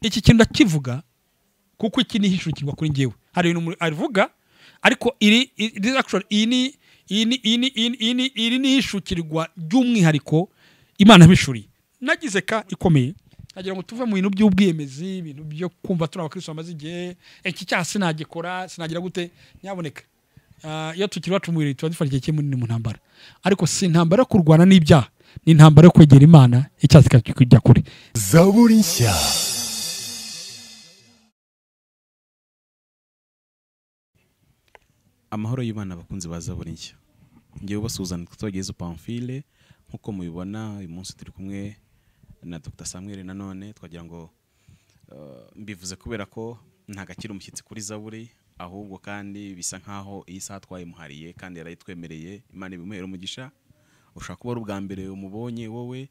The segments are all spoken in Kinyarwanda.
iki kintu ndakivuga kuko iki ni ihishurikirwa kuri njyewe hari ibintu umuntu avuga ariko iri iri actually iyi ni iyi ni iyi ni iyi ni iri ni ihishukirwa ry'umwihariko imana bishuriye nagize ka ikomeye nagira ngo tuve mu bintu by'ubwiyemezi ibintu byo kumva turi abakristo bamaze igihe iki cyaha sinagikora sinagira gute nyamuneka Ah, iyo tukiri iwacu mu birori tuba dufata igihe kinini mu ntambara ariko si intambara yo kurwana n'ibyaha ni intambara yo kwegera imana icyaha kikajya kure zaburi nshya amahoro y'ibana abakunzi ba zaburi nshya ngewe ubasuhuzanya twagize pamfile nk'uko mubibona uyu munsi turi kumwe na dr samuel nanone twagira ngo eh, mbivuze kubera ko nta gakira umushyitsi kuri zaburi ahubwo kandi bisa nkaho iyi saha twayimuhariye kandi yarayitwemereye imana ibimuhera umugisha ushobora kuba ari ubwa mbere umubonye wowe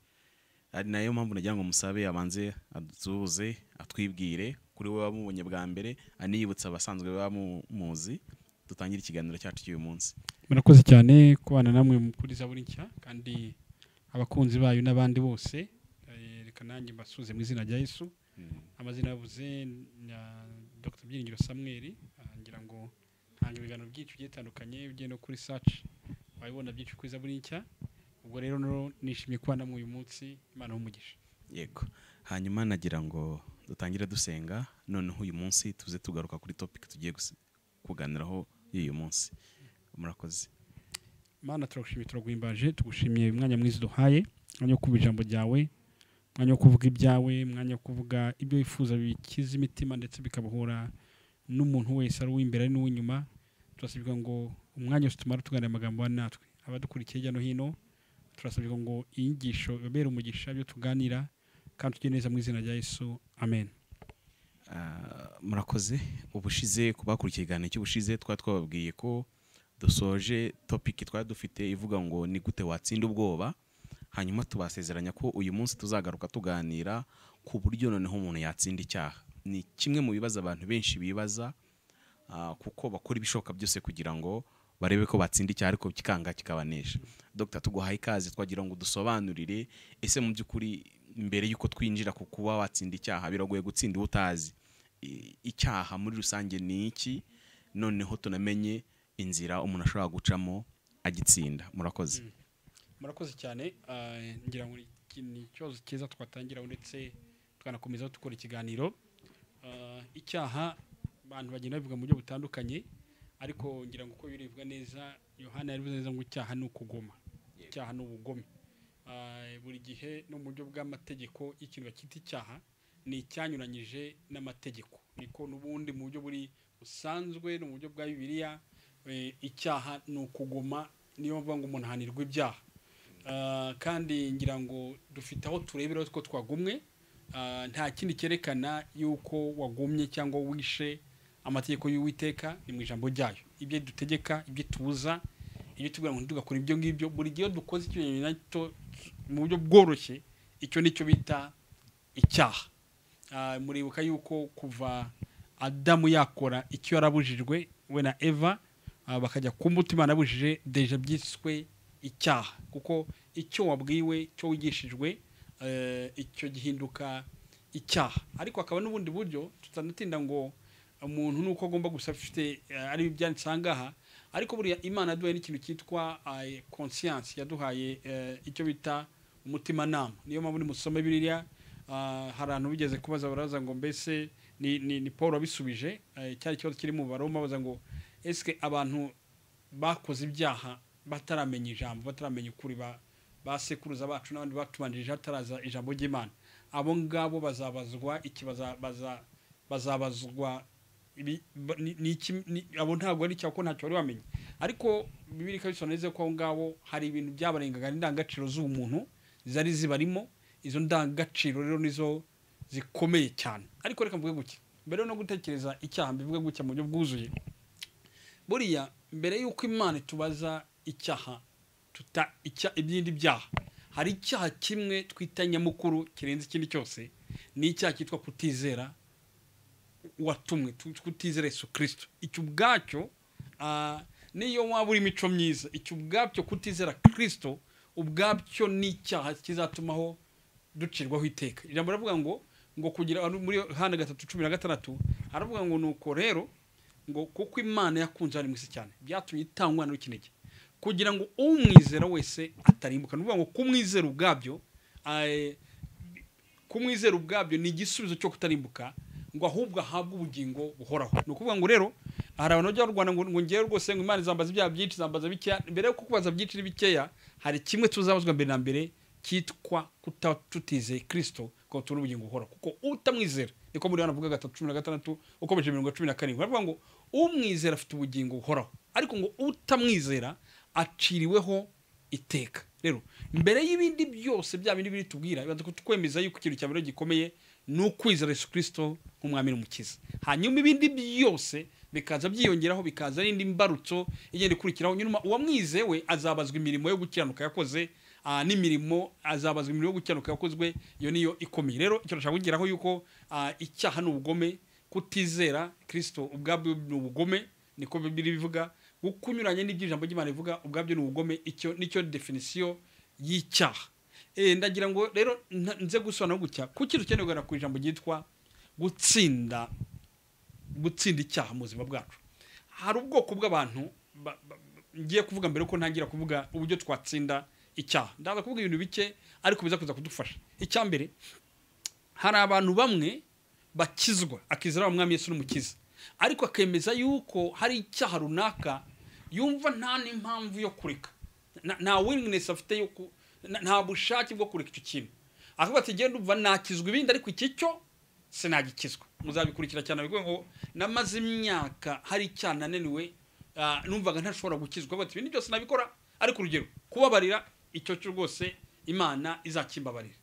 ari nayo mpamvu nagira ngo musabe abanze adusuhuze atwibwire kuri we wamubonye bwa mbere aniyibutsa abasanzwe bamuzi dutangire ikiganiro cyacu cy'uyu munsi murakoze cyane kubana namwe kuri zaburi nshya kandi abakunzi bayo n'abandi bose eh, reka nanjye mbasuze mu izina rya yesu amazina yavuze na dr byiringiro samuel ah, ngira ngo ntanga ibiganiro byinshi bigiye bitandukanye ugiye no kuri saci wabibona byinshi kuri zaburi nshya ubwo rero no- nishimiye kuba namwe uyu munsi imana umugisha yego hanyuma nagira ngo dutangire dusenga noneho uyu munsi tuze tugaruka kuri topic tugiye gusi- kuganiraho y'uyu munsi murakoze mana turagushimiye turaguhimbaje tugushimiye umwanya mwiza uduhaye umwanya wo kuvuga ijambo ryawe umwanya wo kuvuga ibyawe umwanya wo kuvuga ibyo wifuza bikiza imitima ndetse bikabohora n'umuntu wese ari uw'imbere ari n'uw'inyuma turasabirwa ngo umwanya wose tumara tuganira amagambo wa natwe abadukurikiye hirya no hino turasabirwa ngo iyi nyigisho ibabere umugisha ibyo tuganira kandi tujye neza mu izina rya yesu amen Ah, murakoze ubushize ku bakurikiye ikiganiro cy'ubushize twari twababwiye ko dusoje topic twari dufite ivuga ngo ni gute watsinda ubwoba hanyuma tubasezeranya ko uyu munsi tuzagaruka tuganira ku buryo noneho umuntu yatsinda icyaha ni kimwe mu bibazo abantu benshi bibaza ah, kuko bakora ibishoboka byose kugira ngo barebe ko batsinda icyaha ariko kikanga kikabanesha dogita tuguhaye ikaze twagira ngo dusobanurire ese mu by'ukuri mbere y'uko twinjira ku kuba watsinda icyaha biragoye gutsinda iwo utazi I- icyaha muri rusange ni iki noneho tunamenye inzira umuntu ashobora gucamo agitsinda murakoze murakoze cyane eh, ngira ngo iki ni ikibazo cyiza twatangiraho ndetse tukanakomezaho dukora ikiganiro Eh, icyaha abantu bagenda babivuga mu buryo butandukanye ariko ngira ngo uko biribwa neza yohana yabivuze neza ngo icyaha ni ukugoma icyaha ni ubugome Eh, buri gihe no mu buryo bw'amategeko ikintu bakita icyaha ni icyanyuranyije n'amategeko niko n'ubundi mu buryo buri busanzwe no mu buryo bwa bibiliya eh, icyaha ni ukugoma niyo mvuga ngo umuntu ahanirwa ibyaha Ah, kandi ngira ngo dufite aho turebera ko twagumwe Ah, nta kindi cyerekana yuko wagumye cyangwa wishe amategeko y'uwiteka ni mu ijambo ryayo ibyo dutegeka ibyo tubuza ibyo tubwira ngo ntitugakora ibyo ngibyo buri gihe iyo dukoze ikimenyetso nacyo mu buryo bworoshye icyo ni cyo bita icyaha Ah, muribuka yuko kuva adamu yakora icyo yarabujijwe we na eva ah, bakajya ku mbuto imana yabujije deja byiswe icyaha kuko icyo wabwiwe icyo wigishijwe eh, icyo gihinduka icyaha ariko hakaba n'ubundi buryo tutanatinda ngo umuntu nuko agomba gusa afite eh, ari ibyanditse aha ngaha ariko buriya imana yaduhaye n'ikintu cyitwa konsiyansi yaduhaye eh, icyo bita umutimanama niyo mpamvu nimusoma biriya Ah, hari abantu bigeze kubaza baraza ngo mbese ni, ni, ni paul wabisubije eh, cyari ikibazo kiri mu baroma baza ngo ese abantu bakoze ibyaha bataramenya ijambo bataramenya ukuri ba basekuruza bacu n'abandi batubanjirije hataraza ijambo ry'imana abo ngabo bazabazwa iki baza- baza- bazabazwa ibi- ba- ni- ni iki- ni- abo ntabwo ari icyaha kuko ntacyo bari bamenye ariko bibiri ikabisobanura neza ko aho ngaho hari ibintu byabarengaga n'indangagaciro z'uwo muntu zari zibarimo izo ndangagaciro rero nizo zikomeye cyane ariko reka mvuge gutya mbere no gutekereza icyaha mbivuge gutya mu buryo bwuzuye buriya mbere y'uko imana itubaza icyaha tuta icya- ibindi byaha hari icyaha kimwe twita nyamukuru kirenze ikindi cyose ni icyaha cyitwa kutizera watumwe tu- kutizera yesu kirisito icyo ubwacyo ah, niyo waba uri imico myiza icyo ubwacyo kutizera kirisito ubwacyo ni icyaha kizatumaho ducirwaho iteka ijambo rivuga ngo ngo kugira ano- muri yohana gatatu cumi na gatandatu aravuga ngo nuko rero ngo kuko imana yakunze abari mu isi cyane byatumye itanga umwana w'ikinege kugira ngo umwizera wese atarimbuka ni ukuvuga ngo kumwizera ubwabyo eh, kumwizera ubwabyo ni igisubizo cyo kutarimbuka ngo ahubwo ahabwe ubugingo buhoraho ni ukuvuga ngo rero hari abantu bajya barwana ngo ngo ngewe rwose ngo imana izambaza ibyaha byinshi izambaza bikeya mbere yo kukubaza byinshi n'ibikeya hari kimwe tuzabazwa mbere na mbere cyitwa kuta tutizeye kirisito ngo tubone ubugingo buhoraho kuko utamwizera niko muri hano avuga gatatu cumi na gatandatu ukomeje mirongo cumi na karindwi baravuga ngo umwizera afite ubugingo buhoraho ariko ngo utamwizera aciriweho iteka rero mbere y'ibindi byose bya bindi biri tubwira bibanza kutwemeza yuko ikintu cya mbere gikomeye ni ukwizera yesu kirisito nk'umwami n'umukiza hanyuma ibindi byose bikaza byiyongeraho bikaza n'indi mbarutso igenda ikurikiraho nyuma uwamwizewe azabazwa imirimo yo gukiranuka yakoze ah, n'imirimo azabazwa imirimo yo gukiranuka yakozwe iyo niyo ikomeye rero icyo nashaka kugeraho yuko ah, icyaha ni ubugome kutizera kirisito ubwabyo ni ubugome niko bibiri bivuga kunyuranye n'iby'ijambo ry'imana rivuga ubwabyo ni ubugome icyo nicyo definisiyo y'icyaha Eh, ndagira ngo rero nta- nze gusobanura gutya ku kintu ukeneye kugana ku ijambo ryitwa gutsinda gutsinda icyaha mu buzima bwacu hari ubwoko bw'abantu ba- ba- ba- ngiye kuvuga mbere ko ntangira kuvuga uburyo twatsinda icyaha ndaza kuvuga ibintu bike ariko biza kuza kudufasha icya mbere hari abantu bamwe bakizwa akizera wa mwami yesu n'umukiza ariko akemeza yuko hari icyaha runaka yumva nta n'impamvu yo kureka Na- nta willingness afite yo ku na- nta bushake bwo kureka icyo kintu akavuga ati genda umva nakizwa ibindi ariko iki cyo sinagikizwa muzabikurikira cyane bivuga ngo namaze imyaka hari icyaha nananiwe ah, numvaga ntashobora gukizwa bati ibindi byose nabikora ariko urugero kubabarira icyo cyo rwose imana izakimbabarira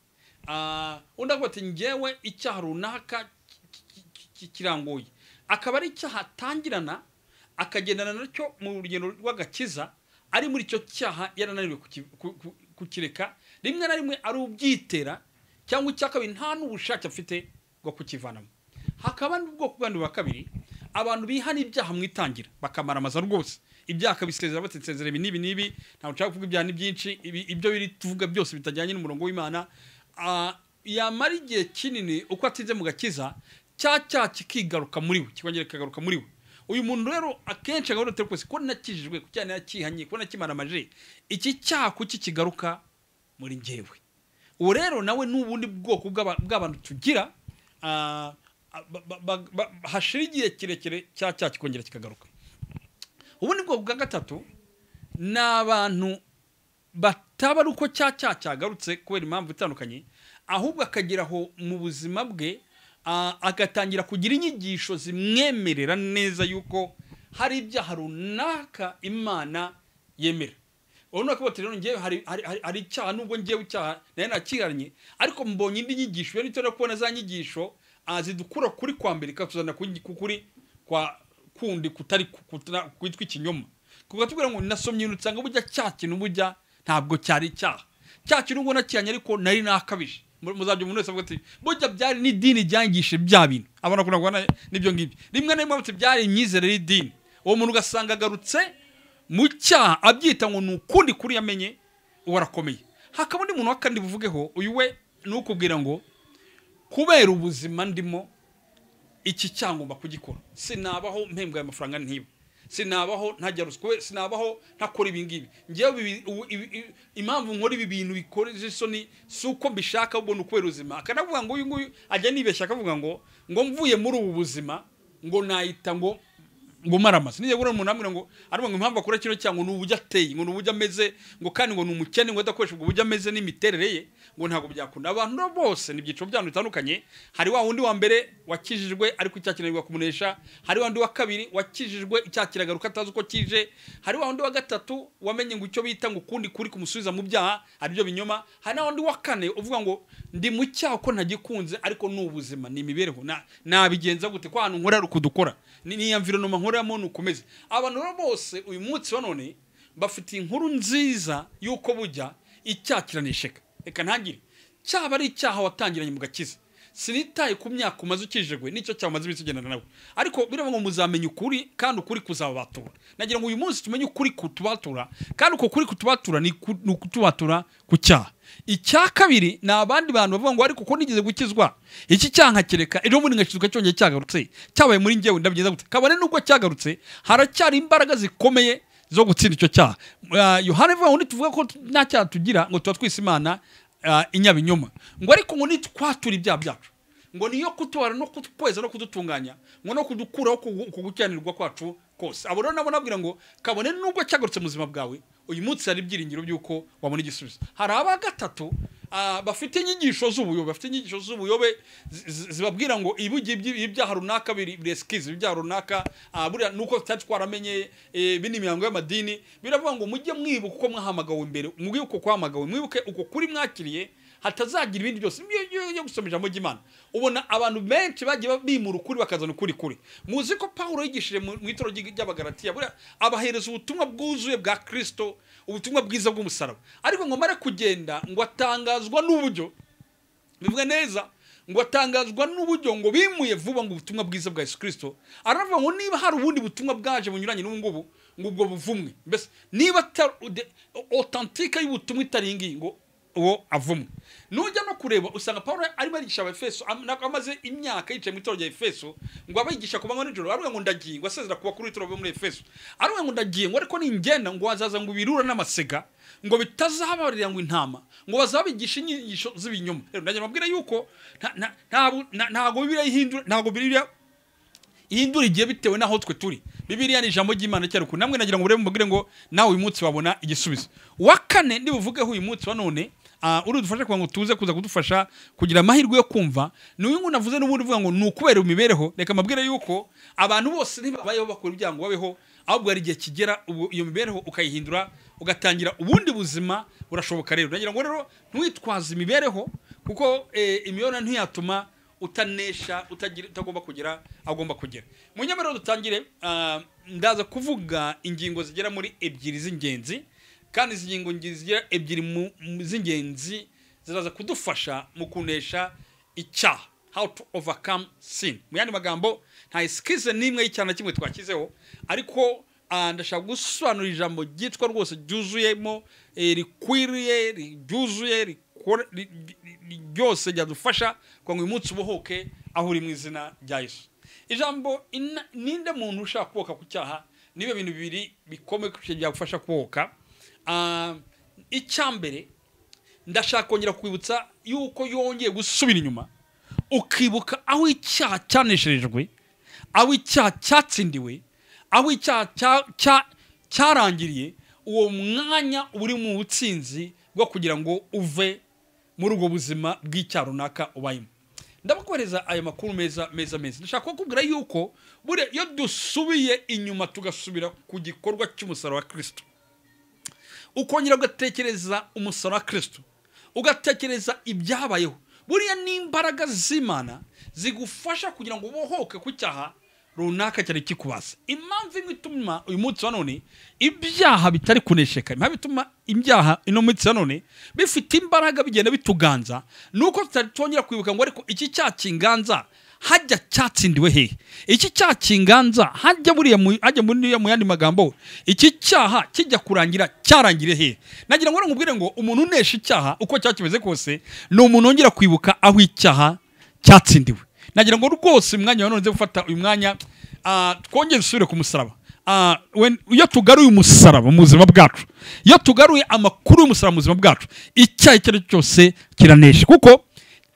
Ah, undi avuga ati ngewe icyaha runaka ki- ki- ki- ki- kirangoye akaba ari icyaha atangirana akagendana nacyo mu rugendo rw'agakiza ari muri icyo cyaha yarananiwe kuki- ku- ku- kukireka rimwe na rimwe ari ubyitera cyangwa icya kabiri nta n'ubushake afite bwo kukivanamo hakaba n'ubwoko bw'abantu bwa kabiri abantu bihana ibyaha mu itangira bakamaramaza rwose ibyaha akabisezera bati nsezera ibi n'ibi n'ibi ntabwo nshaka kuvuga ibyaha ni byinshi ibi- ibyo biri tuvuga byose bitajyanye n'umurongo w'imana Ah, yamara igihe kinini uko atinze mu gakiza cya cyaha kikigaruka muri we kikongera kikagaruka muri we uyu muntu rero akenshi agahora atari kose ko nakijijwe ku cyaha nakihanye ko nakimaramaje iki cyaha kuki kigaruka muri njyewe ubu rero nawe ni ubundi bwoko bw'aba- bw'abantu tugira ah, ba- ba- ba- ba- hashira igihe kirekire cya cyaha kikongera kikagaruka ubundi bwoko bwa gatatu ni abantu bataba ari uko cya cyaha cyagarutse kubera impamvu itandukanye ahubwo akageraho mu buzima bwe ah, agatangira kugira inyigisho zimwemerera neza yuko hari ibyaha runaka imana yemera ubu ni ukuvuga ati rero ngewe hari- hari- hari hari icyaha nubwo ngewe icyaha nayo nakiranye ariko mbonye indi nyigisho iyo nitorera kubona za nyigisho ah, zidukura kuri kwa mbere ikatuzana ku ku kuri kwa kundi kutari ku- kutra- kwitwa ikinyoma kuko tubwira ngo nasomye ibintu usanga bujya cya kintu bujya ntabwo cyari icyaha cya kintu ubona kiyanye ariko nari nakabije Mu- muzabyo umuntu wese avuga ati burya byari n'idini ryangishe bya bintu abona kuna kubona n'ibyo ngibyo rimwe na rimwe avuga ati byari imyizere y'idini uwo muntu ugasanga agarutse mu cyaha abyita ngo ni ukundi kuri yamenye uwo arakomeye hakaba undi muntu wa kandi buvugeho uyu we ni ukubwira ngo kubera ubuzima ndimo iki cyangomba kugikora sinabaho mpembwa amafaranga ntiba sinabaho ntajya ruswa we sinabaho ntakora ibi ngibi ngewe bibi- ubu- ibi- ibi- impamvu nkora ibi bintu bikoresha isoni si uko mbishaka ubwo ni ukubera ubuzima akanavuga ngo uyu nguyu ajya nibeshya akavuga ngo ngo mvuye muri ubu buzima ngo nahita ngo ngo maramaze nijya kubona umuntu amubwira ngo arimo ngo impamvu akora kino cyaha ngo ni uburyo ateye ngo ni uburyo ameze ngo kandi ngo ni umukene ngo adakoresha ubwo buryo ameze n'imiterere ye ngo ntabwo byakunda abantu rero bose ni ibyiciro by'abantu bitandukanye hari wa wundi wa mbere wakijijwe ariko icyaha kinanirwa kumunesha hari wa wundi wa kabiri wakijijwe icyaha kiragaruka atazi uko kije hari wa wundi wa gatatu wamenye ngo icyo bita ngo ukundi kuri kumusubiza mu byaha ari byo binyoma hari na wundi wa kane uvuga ngo ndi mu cyaha ko ntagikunze ariko ni ubuzima ni imibereho na- nabigenza gute ko ahantu nkora ari ukudukora ni ni environment nkoreramo ni ukomeze abantu rero bose uyu munsi wa none bafite inkuru nziza y'uko bujya icyaha kiranesheka reka ntangire cyaba ari icyaha watangiranye mu gakiza sinitaye ku myaka umaze ukijijwe nicyo cyawe umaze iminsi ugendana nawe ariko biraba ngo muzamenye ukuri kandi ukuri kuzabatura nagira ngo uyu munsi tumenye ukuri kutubatura kandi uko kuri kutubatura ni ku- ni ukutubatura ku cyaha icya kabiri ni abandi bantu bavuga ngo ariko ko nigeze gukizwa iki cyaha kireka ejo bundi nkakizwa cyongeye cyagarutse cyabaye muri ngewe ndabigeza gute kabone n'ubwo cyagarutse haracyari imbaraga zikomeye zo gutsinda icyo cyaha Ah, yohana ivuga ngo ntituvuga ko tu- nta cyaha tugira ngo tuba twise imana ah, inyabinyoma ngo ariko ngo nitwature ibyaha byacu ngo niyo kutubara no kutweza no kudutunganya ngo no kudukuraho ku- ku gukiranirwa kwacu kose abo rero nabo nabwira ngo kabone nubwo cyagarutse mu buzima bwawe uyu munsi hari ibyiringiro by'uko wabona igisubizo hari aba gatatu ah, bafite inyigisho z'ubuyobe bafite inyigisho z'ubuyobe zi- zi- zibabwira ngo ibi ngibi ibi ibyaha runaka biri biresikizi ibyaha runaka ah, buriya nuko tutari twaramenye eh, ibi ni imihango y'amadini biravuga ngo mujye mwibuka uko mwahamagawe imbere mwibuke uko kwahamagawe mwibuke uko kuri mwakiriye hatazagira ibindi byose Iyo- iyo iyo gusoma ijambo ry'imana ubona abantu benshi bagiye bimura ukuri bakazana ukuri kuri muzi ko pawulo yigishije mu mu itoro ry'i- ry'abagaratiya buriya abahereza ubutumwa bwuzuye bwa kirisito ubutumwa bwiza bw'umusaraba ariko ngo amare kugenda ngo atangazwa n'uburyo bivuga neza ngo atangazwa n'uburyo ngo bimuye vuba ngo ubutumwa bwiza bwa Yesu Kristo aravuga ngo niba hari ubundi butumwa bwaje bunyuranye n'ubu ngubu ngo ubwo buvumwe mbese niba atari ude- authentique y'ubutumwa itari iyi ngiyi ngo uwo avumwe nujya no kureba usanga Pawulo arimo arigisha abefeso am- na- amaze imyaka yicaye mu itorero rya efeso ngo abigisha ku manywa nijoro aravuga ngo ndagiye ngo asezera kuba kuri itorero bo muri efeso aravuga ngo ndagiye ngo ariko ningenda ngo hazaza ngo ibirura n'amasega ngo bitazabarira ngo intama ngo bazabigisha inyigisho z'ibinyoma rero ndagira mbabwira yuko nta- nta- ntabwo- nta- ntabwo bibiriya ihindura ntabwo bibiriya ihindura igihe bitewe n'aho twe turi bibiriya ni ijambo ry'imana cyari uku namwe nagira ngo murebe mubwire ngo nawe uyu munsi wabona igisubizo wa kane nibuvugeho uyu munsi wa none ah, urudufasha kugira ngo tuze kuza kudufasha kugira amahirwe yo kumva ni uyu nguyu navuze n'ubundi uvuga ngo ni ukubera imibereho reka mbabwire yuko abantu bose ntibabayeho bakora ibyaha ngo babeho ahubwo hari igihe kigera ubu iyo mibereho ukayihindura ugatangira ubundi buzima burashoboka rero nagira ngo rero ntiwitwaze imibereho kuko eh, imibereho ntiyatuma utanesha utagira utagomba kugera agomba kugera mu nyemerero dutangire ah, ndaza kuvuga ingingo zigera muri ebyiri z'ingenzi kandi izi ngingo ngi- zigera ebyiri mu- mu- z'ingenzi ziraza kudufasha mu kunesha icyaha how to overcome sin mu yandi magambo nta esikize n'imwe y'icyaha na kimwe twashyizeho ariko ah, ndashaka gusobanura ijambo ryitwa rwose ryuzuyemo eh, rikwiriye ryuzuye rikore- ri- ri- ri- ryose ryadufasha kugira ngo uyu munsi ubohoke aho uri mu izina rya yesu ijambo ina- ninde muntu ushaka kuboka ku cyaha niba bintu bibiri bikomeye kurusha byagufasha kuboka Ah, icyambere ndashaka kongera kwibutsa yuko yongeye gusubira inyuma ukibuka aho icyaha cyanesherejwe aho icyaha cyatsindiwe aho icyaha cya- cya- cyarangiriye uwo mwanya uba uri mu butsinzi bwo kugira ngo uve muri ubwo buzima bw'icyaha runaka ubayemo ndabakohereza ayo makuru meza meza meza ndashaka kukubwira yuko buriya iyo dusubiye inyuma tugasubira ku gikorwa cy'umusaraba wa kirisito ukongera ugatekereza umusoro wa kirisito ugatekereza ibyabayeho buriya ni imbaraga z'imana zigufasha kugira ngo ubohoke ku cyaha runaka cyari kikubaza impamvu imwe ituma uyu munsi wa none ibyaha bitari kunesheka impamvu ituma ibyaha ino munsi wa none bifite imbaraga bigenda bituganza ni uko tutari twongera kwibuka ngo ariko iki cyaha kinganza hajya cyatsindiwe hehe iki cyaha kinganza hajya buriya mu- hajya buriya mu yandi magambo iki cyaha kijya kurangira cyarangire hehe nagira ngo nkubwire ngo umuntu unesha icyaha uko cyaba kimeze kose ni umuntu wongera kwibuka aho icyaha cyatsindiwe nagira ngo rwose umwanya wa none nze gufata uyu mwanya ah, twongere dusubire ku musaraba Ah, when- iyo tugaruye umusaraba mu buzima bwacu iyo tugaruye amakuru y'umusaraba mu buzima bwacu icyaha icyo ari cyo cyose kiranesha kuko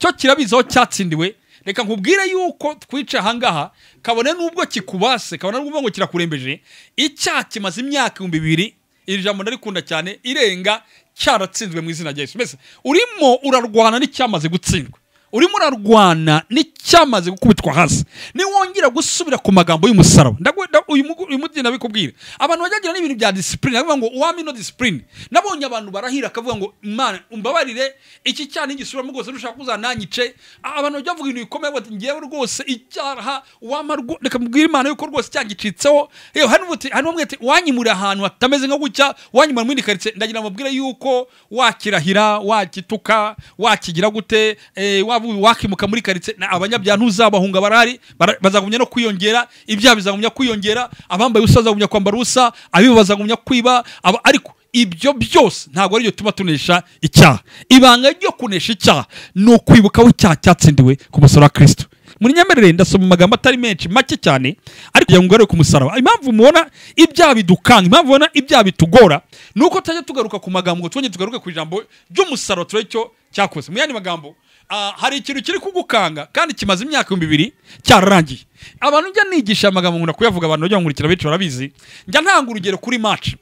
cyo kirabizi aho cyatsindiwe reka nkubwire yuko twica ahangaha kabone n'ubwo kikubase kabone n'ubwo ngo kirakurembeje icyaha kimaze imyaka ibihumbi bibiri iri jambo ndarikunda cyane irenga cyaratsinzwe mu izina rya yesu mbese urimo urarwana n'icyamaze gutsindwa urimo urarwana n'icyamaze gukubitwa hasi niwongera gusubira ku magambo y'umusaraba Ndagu- nda- uyu mugu- uyu mubyeyi ndabikubwira abantu bajyagira n'ibintu bya disipurine bakavuga ngo uwami no disipurine nabonye abantu barahira akavuga ngo mana umbabarire iki cyaha n'igisubiramo rwose nushaka kuza nanyice A- abantu bajya bavuga ibintu bikomeye bati ngewe rwose icyaha wama rwo- reka mbwira imana yuko rwose cyangicitseho yewe hari n'ubuti- hari n'umwe ati wanyimuriye ahantu hatameze nko gutya wanyimura mu yindi karitsiye ndagira ngo mbabwire yuko wakirahira wakituka wakigira gute eh, waba wakimuka muri karitsiye na- abanyabyaha ntuzabahunga barahari bara- bazagumya no kwiyongera ibyaha bizagumya kwiyongera abambaye ubusa bazagumya kwambara ubusa abiba bazagumya kwiba aba- ariko ibyo byose ntabwo ari byo tuma tunesha icyaha ibanga ryo kunesha icyaha ni ukwibuka aho icyaha cyatsindiwe ku musaraba wa kirisito muri nyemerere ndasoma amagambo atari menshi make cyane ariko kugira ngo ugarure ku musaraba impamvu mubona ibyaha bidukanga impamvu mubona ibyaha bitugora ni uko tutajya tugaruka ku magambo ngo twongere tugaruke ku ijambo ry'umusaraba turebe icyo cyakoze mu yandi magambo ah, hari ikintu kiri kugukanga kandi kimaze imyaka ibihumbi bibiri cyararangiye abantu njya nigisha amagambo nkunda kuyavuga abantu bajya bankurikira benshi barabizi njya ntanga urugero kuri maci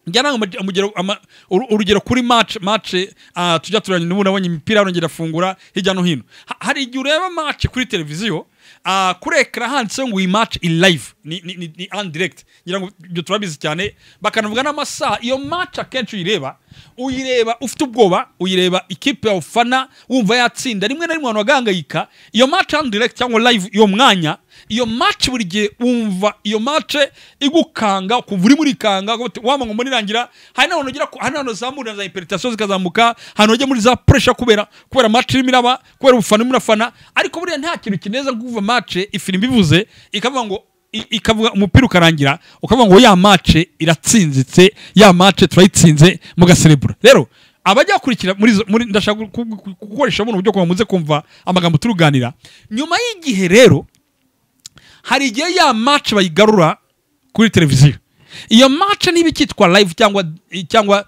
njya nanga umuge- umugero- ama- uru- urugero kuri match match ah, tujya turanya n'ubu nabonye imipira yongera afungura hirya no hino Ha- hari igihe ureba match kuri televiziyo ah, kuri ekara handitseho ngo iyi match in live ni, ni, ni, ni en direct ngira ngo ibyo turabizi cyane bakanavuga n'amasaha iyo match akenshi uyireba uyireba ufite ubwoba uyireba ikipe yawe ufana wumva yatsinda rimwe na rimwe abantu bagahangayika iyo match en direct cyangwa live iyo mwanya iyo match buri gihe wumva iyo match igukanga ukumva uri muri kanga waba ngo muri rangira hari n'ahantu ugera ku- hari n'ahantu zamurira za imperitasiyo zikazamuka ahantu ujya muri za puresha kubera kubera match irimo iraba kubera ubufana urimo urafana ariko buriya nta kintu kineza nko kuva match ifirimbi ivuze ikavuga ngo i- ikavuga umupira ukarangira ukavuga ngo ya match iratsinzitse ya match turayitsinze mugaserebura rero abajya kurikira muri izo- muri- ndashaka ku- ku- ku- gukoresha buno buryo kugira ngo muze kumva amagambo turuganira nyuma y'igihe rero hari igihe ya match bayigarura kuri televiziyo iyo match niba ikitwa live cyangwa cyangwa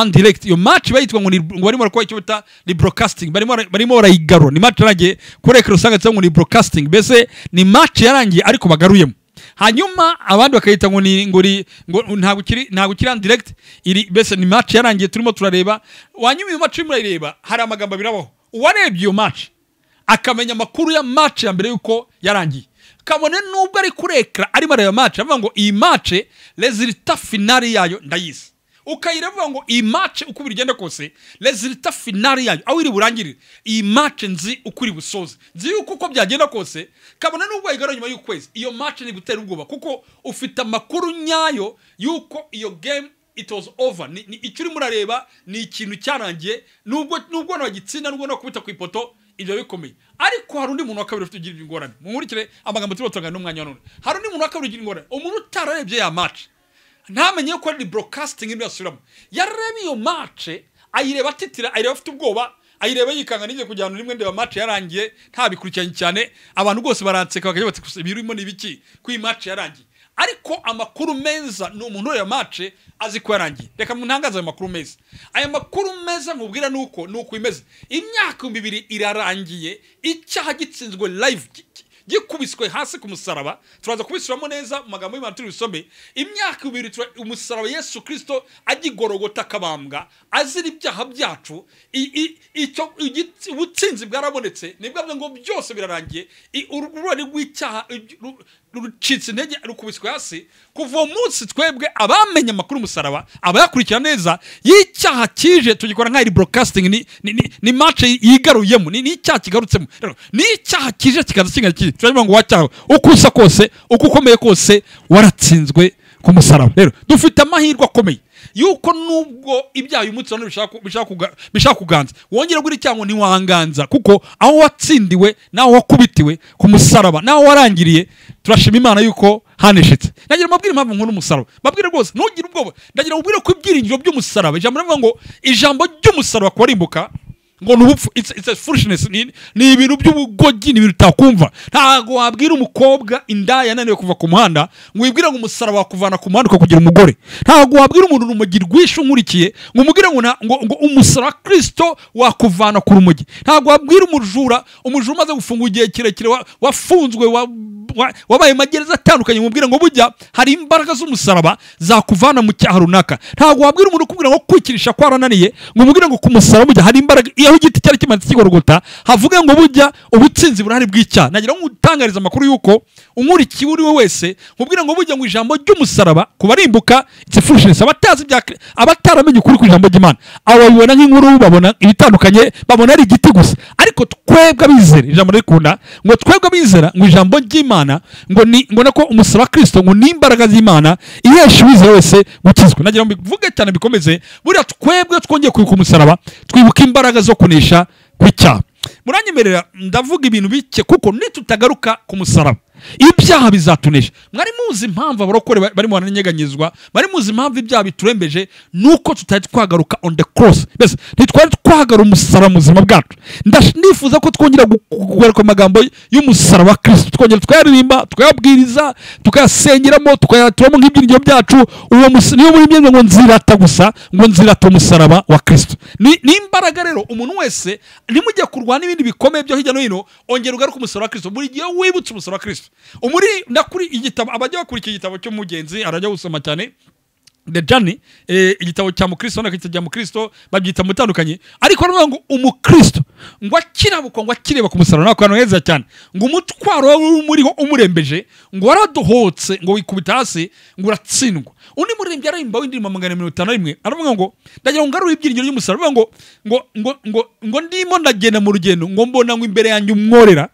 undirect iyo match bayitwa ngo ni- ngo barimo barakora icyo bita ni broadcasting barimo bara- barimo barayigarura ni match yarangiye kuri ekara usanga cyangwa ngo ni broadcasting mbese ni match yarangiye ariko bagaruyemo hanyuma abandi bakayita ngo ni ngo ni- ngo ntabwo ukiri ntabwo ukiri undirect iri mbese ni match yarangiye turimo turareba wanyuma iyo match urimo urayireba hari amagambo abiri abaho uwarebye iyo match akamenya amakuru ya match ya mbere y'uko yarangiye kabone nubwo ari kuri ekara arimo areba match avuga ngo iyi match resulta finali yayo ndayizi ukayireba avuga ngo iyi match uko bigenda kose resulta finali yayo aho iri burangirire iyi match nzi uko iri busoze nzi yuko uko byagenda kose kabone nubwo wayigarura nyuma y'ukwezi iyo match ni gutera ubwoba kuko ufite amakuru nyayo y'uko iyo game it was over ni, ni, icyo urimo urareba ni ikintu cyarangiye nubwo nubwo nagitsinda nubwo nakubita ku ipoto ibyo bikomeye ariko hari undi muntu wa kabiri ufite ugira ingorane mumurikire amagambo turimo turangana n'umwanya wa none hari undi muntu wa kabiri ugira ingorane umuntu utararebye ya match ntamenye ko ari broadcasting irimo irasubiramo yarareba iyo match ayireba atitira ayireba afite ubwoba ayireba yikanga nige kugira ngo rimwe ndeba match yarangiye ntabikurikiranye cyane abantu bose baranseka bakajya bati "Gusa ibirimo ni ibiki ko iyi match yarangiye ariko amakuru meza ni umuntu ureba match azi ko yarangiye reka ntangaze ayo makuru meza aya makuru meza nkubwira ni uko ni uko imeze imyaka ibihumbi bibiri irarangiye icyaha gitsinzwe live ki- ki- gikubiswe hasi ku musaraba turaza kubisubiramo neza mu magambo y'imana turi busome imyaka ibiri tura- umusaraba yesu kirisito agigorogota akabambwa azira ibyaha byacu i- i- icyo igitsi- ubutsinzi bwarabonetse ni bwa ngo byose birarangiye I- uru- ururari rw'icyaha ibyo- ru- rucitse intege rukubiswe hasi kuva uwo munsi twebwe abamenye amakuru umusaraba abayakurikira neza y'icyaha kije tugikora nk'aho ari broadcasting ni, ni, ni, ni match yigaruyemo ni, ni icyaha kigarutsemo Rero, ni icyaha kije kikaza kingana kiri turavuga ngo wacyaha uko usa kose uko ukomeye kose waratsinzwe ku musaraba rero dufite amahirwe akomeye yuko nubwo ibyaha uyu munsi bishaka bishaka kuga- bishaka kuganza wongera gura icyago ntiwanganza kuko aho watsindiwe n'aho wakubitiwe ku musaraba n'aho warangiriye turashima imana yuko haneshetse nagira mabwire impamvu nkunda umusaraba mbabwire rwose ntugire ubwoba ndagira mubwire ko ibyiringiro by'umusaraba ijambo rivuga ngo ijambo ry'umusaraba kubarimbuka ngo ni ubupfu it's, it's a foolishness ni, ni ibintu by'ubugogi ni ibintu utakumva ntabwo wabwira umukobwa inda yananiwe kuva ku muhanda ngo wibwire ngo umusaraba wakuvana ku muhanda ukakugira umugore ntabwo wabwira umuntu urumogi rwishe unkurikiye ngo umubwire ngo, na- ngo, ngo umusaraba wa kirisito wakuvana ku rumogi ntabwo wabwira umujura umujura umaze gufungura igihe kirekire wa- wafunzwe wa, wa, wabaye magereza atandukanye mubwira ngo bujya hari imbaraga z'umusaraba zakuvana mu cyaha runaka ntabwo wabwira umuntu ukubwira ngo kwikirisha kwarananiye ngo umubwire ngo ku musaraba bujya hari imbaraga iyo aho igiti cyari kimanitse kigorogota havuga ngo bujya ubutsinzi burahari bw'icyaha nagira ngo utangariza amakuru y'uko unkurikiye uwo ari we wese mubwira ngo bujya ngo ijambo ry'umusaraba ku barimbuka it's a foolishness abatazi ibya Kri- abataramenye ukuri ku ijambo ry'imana abo babibona nk'inkuru babona ibitandukanye babona ari igiti gusa ariko twebwe abizera ijambo ririkunda ngo twebwe abizera ngo ijambo ry'imana ngo ni ngo nako umusaraba wa kirisito ngo ni imbaraga z'imana ihesha uwizera wese gukizwa nagira ngo mbivuge cyane bikomeze buriya twebwe iyo twongeye kwibuka umusaraba twibuka imbaraga zo kunesha kw'icyaha muranyemerera ndavuga ibintu bike kuko nitutagaruka ku musaraba ibyaha bizatunesha mwari muzi impamvu abarokore ba- barimo baranyeganyezwa mwari muzi impamvu ibyaha biturembeje nuko tutari twagaruka on the cross mbese ntitwari twahagara umusaraba mu buzima bwacu Ndash- nifuza ko twongera gu- gu- kugaruka ku magambo y'umusaraba wa kristo twongera tukayaririmba tukayabwiriza tukayasengeramo tukayaturamo nk'ibyiringiro byacu uwo mus- niyo muri mwe ngo nzirata gusa ngo nzirata umusaraba wa kristo ni ni imbaraga rero umuntu wese nimujya kurwana n'ibindi bikomeye byo hirya no hino ongera ugaruke umusaraba wa kristo buri gihe wibutse umusaraba wa kristo umuri ndakuri igitabo abajya bakurikira igitabo cy'umugenzi arajya gusoma cyane the journey eh, igitabo cya mukristo nakita cya mukristo babyita mutandukanye ariko aravuga ngo umukristo ngo akirabuka ngo akireba ku musaraba nako hano heza cyane ngo umutwaro wawe umuriho umurembeje ngo waradohotse ngo wikubita hasi ngo uratsindwa undi muririmbyi araririmba w'indirimbo magana mirongo itanu na rimwe aravuga ngo ndagira ngo ngarure ibyiringiro ry'umusaraba aravuga ngo ngo ngo ngo ngo ndimo ndagenda mu rugendo ngo mbona ngo imbere yanjye umworera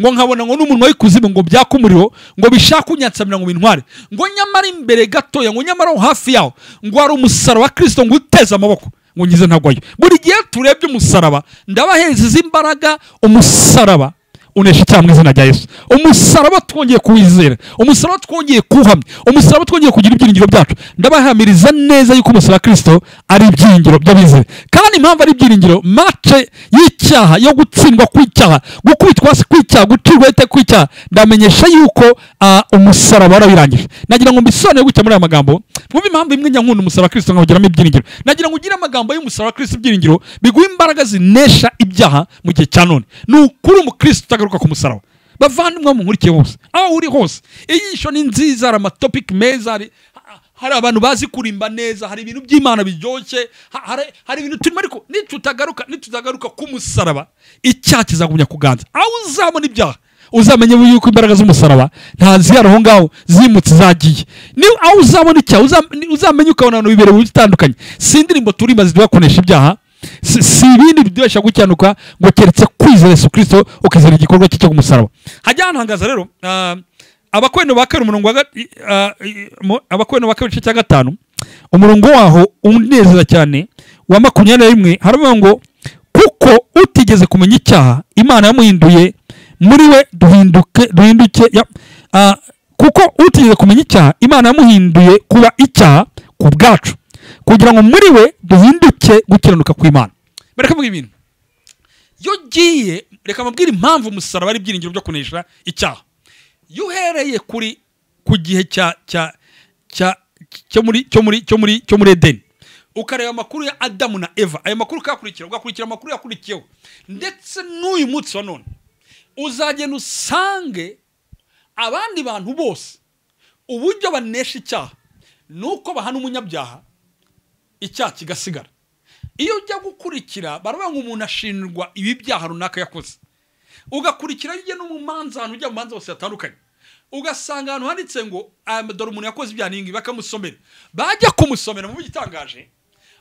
ngo nkabona ngo n'umunwa w'ikuzimu ngo byaka umuriro ngo bishaka kunyatsamira ngo bintware ngo nyamara imbere gatoya ngo nyamara aho hafi yaho ngo hari umusaraba wa kirisito ngo uteze amaboko ngo ngize ntagwayo buri gihe turebye umusaraba ndabahereza izi imbaraga umusaraba unesha icyaha mu izina rya yesu umusaraba twongeye kuwizera umusaraba twongeye kuwuhamya umusaraba twongeye kugira ibyiringiro byacu ndabahamiriza neza yuko umusaraba wa kirisito ari ibyiringiro by'abizera kandi impamvu ari ibyiringiro mace y'icyaha yo gutsindwa kw'icyaha gukubitwa hasi kw'icyaha gucirwa hete kw'icyaha ndamenyesha yuko ah, umusaraba warawirangije nagira ngo mbisobanure gutya muri aya magambo mwumve impamvu imwe njya nkunda umusaraba wa kirisito nkawugiramo ibyiringiro nagira ngo ugire amagambo y'umusaraba wa kirisito ibyiringiro biguha imbaraga zinesha ibyaha mu gihe cya none ni ukuri umukristo utagaruka ku musaraba bavandimwe mumukurikiye bose aho uri hose iyisho ni nziza hari amatopiki meza hari ha- hari abantu bazi kurimba neza hari ibintu by'imana biryoshye ha- hari- hari ibintu turimo ariko nitutagaruka nitutagaruka ku musaraba icyaha kizagumya kuganza aho uzabona ibyaha uzamenye yuko imbaraga z'umusaraba ntazihari aho ngaho zimutse zagiye ni aho uzabona icyaha uza- ni- uzamenye ukabona abantu bibereye mu bitandukanye si indirimbo turimba ziduhakonesha ibyaha si si ibindi biduhesha gukinuka ngo keretse kwizera yesu kirisito ukizera igikorwa cye cyo kumusaraba hajya hantangaza rero ah, abakorano ba kabiri umurongo wa ga- i- ah, i- mu- abakorano ba kabiri igice cya gatanu umurongo waho unezeza cyane wa makumyabiri na rimwe haravuga ngo kuko utigeze kumenya icyaha imana yamuhinduye muri we duhinduke duhinduke ya- ah, kuko utigeze kumenya icyaha imana yamuhinduye kuba icyaha ku bwacu kugira ngo muri we duhinduke gukiranuka kw'imana bareka mvuga ibintu iyo ugiye reka mubwire impamvu umusaraba ari ibyiringiro byo kunesha icyaha iyo uhereye kuri ku gihe cya cya cya cyo muri cyo muri cyo muri cyo muri edeni ukareba amakuru ya adamu na eva ayo makuru ukayakurikira ugakurikira amakuru yakurikiyeho ndetse n'uyu munsi wa none uzagenda usange abandi bantu bose uburyo banesha icyaha ni uko bahana umunyabyaha icyaha kigasigara iyo ujya gukurikira baravuga ngo umuntu ashinjwa ibi byaha runaka yakoze ugakurikira iyo ugiye no mu manza ahantu ujya mu manza hose hatandukanye ugasanga ahantu handitse ngo "Aya, dore umuntu yakoze ibyaha n'ingi bakamusomera bajya kumusomera mu igitangaje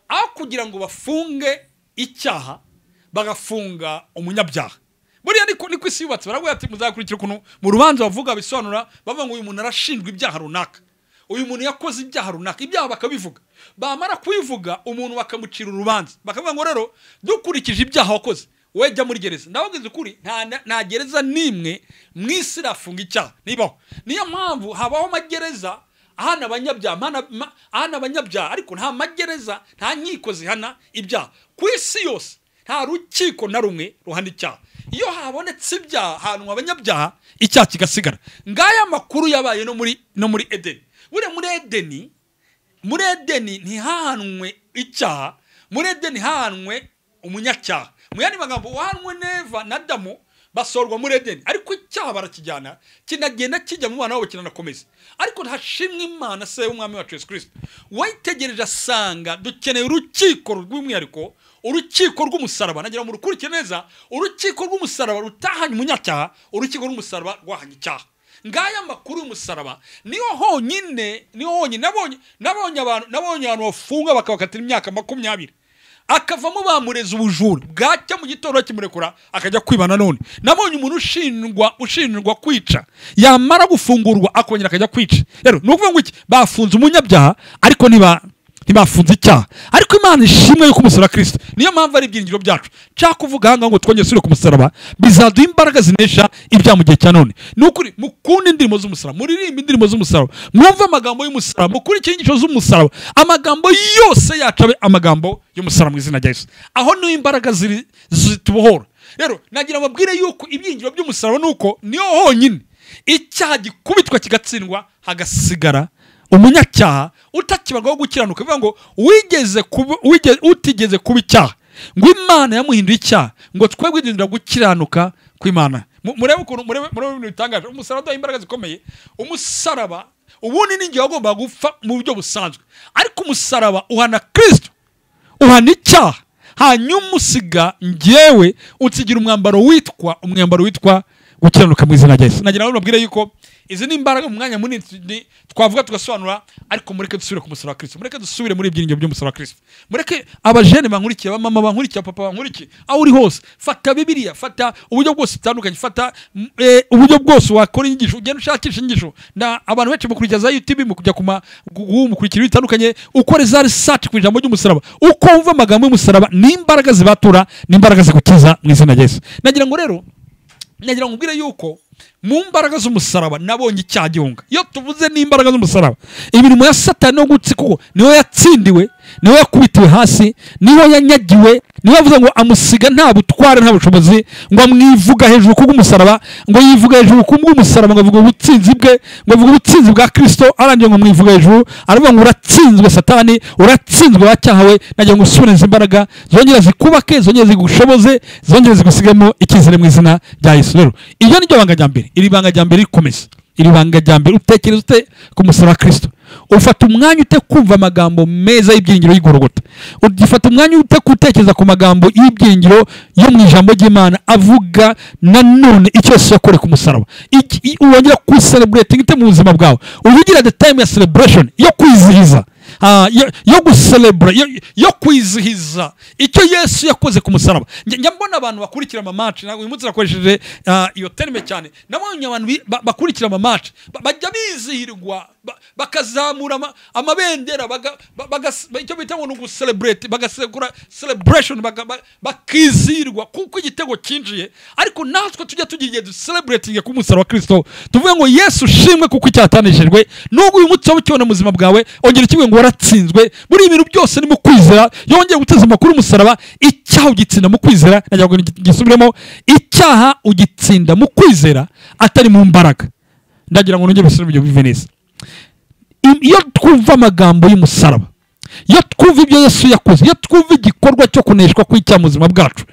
aho kugira ngo bafunge icyaha bagafunga umunyabyaha buriya niko niko isi yubatse baravuga ati muzakurikira ukuntu mu rubanza bavuga bisobanura bavuga ngo uyu muntu arashinjwa ibyaha runaka uyu muntu yakoze ibyaha runaka ibyaha bakabivuga bamara kubivuga umuntu bakamucira urubanza bakavuga ngo rero dukurikije ibyaha wakoze wowe jya muri gereza ndababwiza ukuri nta- nta- nta gereza n'imwe mu isi irafunga icyaha nibaho niyo mpamvu habaho amagereza ahana abanyabyaha mana- ma- ahana abanyabyaha ariko nta magereza nta nkiko zihana ibyaha ku isi yose nta rukiko na rumwe ruhana icyaha iyo habonetse ibyaha ahantu abanyabyaha icyaha kigasigara ngaya makuru yabaye no muri no muri edeni buriya muri edeni muri edeni ntihahanwe icyaha muri edeni hahanwe umunyacyaha mu yandi magambo uwahanwe neva na damu basorwa muri edeni ariko icyaha barakijyana kinagenda kijya mu bana wabo kinanakomeza ariko ntashimwe imana se w'umwami wacu yesu kirisito wayitegereje asanga dukeneye urukiko rw'umwihariko urukiko rw'umusaraba nagira ngo murukurike neza urukiko rw'umusaraba rutahanye umunyacyaha urukiko rw'umusaraba rwahanye icyaha ngaya makuru y'umusaraba niyo honyine niyo honyine nabonye nabonye abantu nabonye abantu bafunga bakabakatira imyaka makumyabiri akavamo bamureza ubujura bwacya mu gitondo bakimurekura akajya kwiba nanone nabonye umuntu ushinjwa ushinjwa kwica yamara gufungurwa akongera akajya kwica rero ni ukuvuga ngo iki bafunze umunyabyaha ariko ntiba ntibafunze icyaha ariko imana ishimwe yuko umusaraba wa kirisito niyo mpamvu ari ibyiringiro byacu nshaka kuvuga aha ngaha ngo twongere usubire ku musaraba bizaduha imbaraga zinesha ibyaha mu gihe cya none ni ukuri mukunde indirimbo z'umusaraba muririmbe indirimbo z'umusaraba mwumve amagambo y'umusaraba mukurikire inyigisho z'umusaraba amagambo yose yacu abe amagambo y'umusaraba mu izina rya yesu aho niho imbaraga ziri zitubohora rero nagira ngo babwire yuko ibyiringiro by'umusaraba ni uko niyo honyine icyaha gikubitwa kigatsindwa hagasigara umunyacyaha utakibarwaho gukiranuka bivuga ngo wigeze kuba- wige- utigeze kuba icyaha ngo imana yamuhinduye icyaha ngo twe gwidindira gukiranuka kw'imana Mu- murebe ukuntu murebe murebe ibintu bitangaje umusaraba uduha imbaraga zikomeye umusaraba ubundi ni igihe wagombaga gupfa mu buryo busanzwe ariko umusaraba uhana kirisito uhana icyaha hanyuma usiga ngewe utsigira umwambaro witwa umwambaro witwa gukiranuka mu izina rya yesu nagira ngo babwire yuko izi ni imbaraga mu mwanya munini tu- ni- twavuga tugasobanura ariko mureke dusubire ku musaraba wa kirisito mureke dusubire muri ibyiringiro by'umusaraba wa kirisito mureke abajene bankurikiye abamama bankurikiye abapapa bankurikiye aho uri hose fata bibiliya fata uburyo bwose butandukanye fata mm, eh, uburyo bwose wakora inyigisho ugenda ushakisha inyigisho na abantu benshi mukurikiza za youtube mukujya ku ma gu- mukurikira bitandukanye ukore za research ku ijambo ry'umusaraba uko wumva amagambo y'umusaraba ni imbaraga zibatura ni imbaraga zigukiza mu izina rya yesu nagira ngo rero nagira ngo ubwire yuko mu mbaraga z'umusaraba nabonye icyaha gihunga iyo tuvuze n'imbaraga z'umusaraba imirimo ya satani no gutsi kuko niho yatsindiwe niho yakubitiwe hasi niho yanyagiwe niho yavuze ngo amusiga nta butware nta bushobozi ngo amwivuga hejuru kubw'umusaraba ngo yivuga hejuru kubw'umusaraba ngo avuga ubutsinzi bwe ngo avuga ubutsinzi bwa kristo arangiye ngo amwivuga hejuru aravuga ngo uratsinzwe satani uratsinzwe wacyahawe nagira ngo usubire izi imbaraga zongera zikubake zongera zigushoboze zongera zigusigemo icyizere mu izina rya yesu rero iryo ni ryo banga rya mbere iri banga rya mbere rikomeza iri banga rya mbere utekereza ute ku musaraba wa kirisito ufata umwanya ute kumva amagambo meza y'ibyiringiro y'igorogota ugifata umwanya ute gutekereza ku magambo y'ibyiringiro yo mu ijambo ry'imana avuga nanone icyo yose yakore ku musaraba Iki- i- wongera kuwuseleburetinga ite mu buzima bwawe uvugira the time ya celebration yo kwizihiza Ah, yo- yo guselebura yo- yo kwizihiza icyo yesu yakoze ku musaraba Njya- njya mbona abantu bakurikira amamaci ntabwo uyu munsi nakoresheje ah, iyo terime cyane nabonye abantu bi- ba- bakurikira amamaci Ba- bajya bizihirwa ba- bakazamura ama- amabendera baga- ba- bagas- ba- icyo bita ngo ni uguselebuleti bagasekura selebureshoni bakizihirwa kuko igitego cyinjiye ariko natwe tujya tugira igihe duseleburetinge ku musaraba wa kirisito tuvuge ngo yesu ushimwe kuko icyatanishijwe nubwo uyu munsi waba ukibona mu buzima bwawe ongera ukivuge ngo waratsinzwe muri ibi bintu byose ni mu kwizera yongeye guteza amakuru umusaraba icyaha ugitsinda mu kwizera nagira ngo gi- gisubiremo icyaha ugitsinda mu kwizera atari mu mbaraga ndagira ngo nongere bisubire mu gihe bive neza Im- iyo twumva amagambo y'umusaraba iyo twumva ibyo yesu yakoze iyo twumva igikorwa cyo kuneshwa kw'icyaha mu buzima bwacu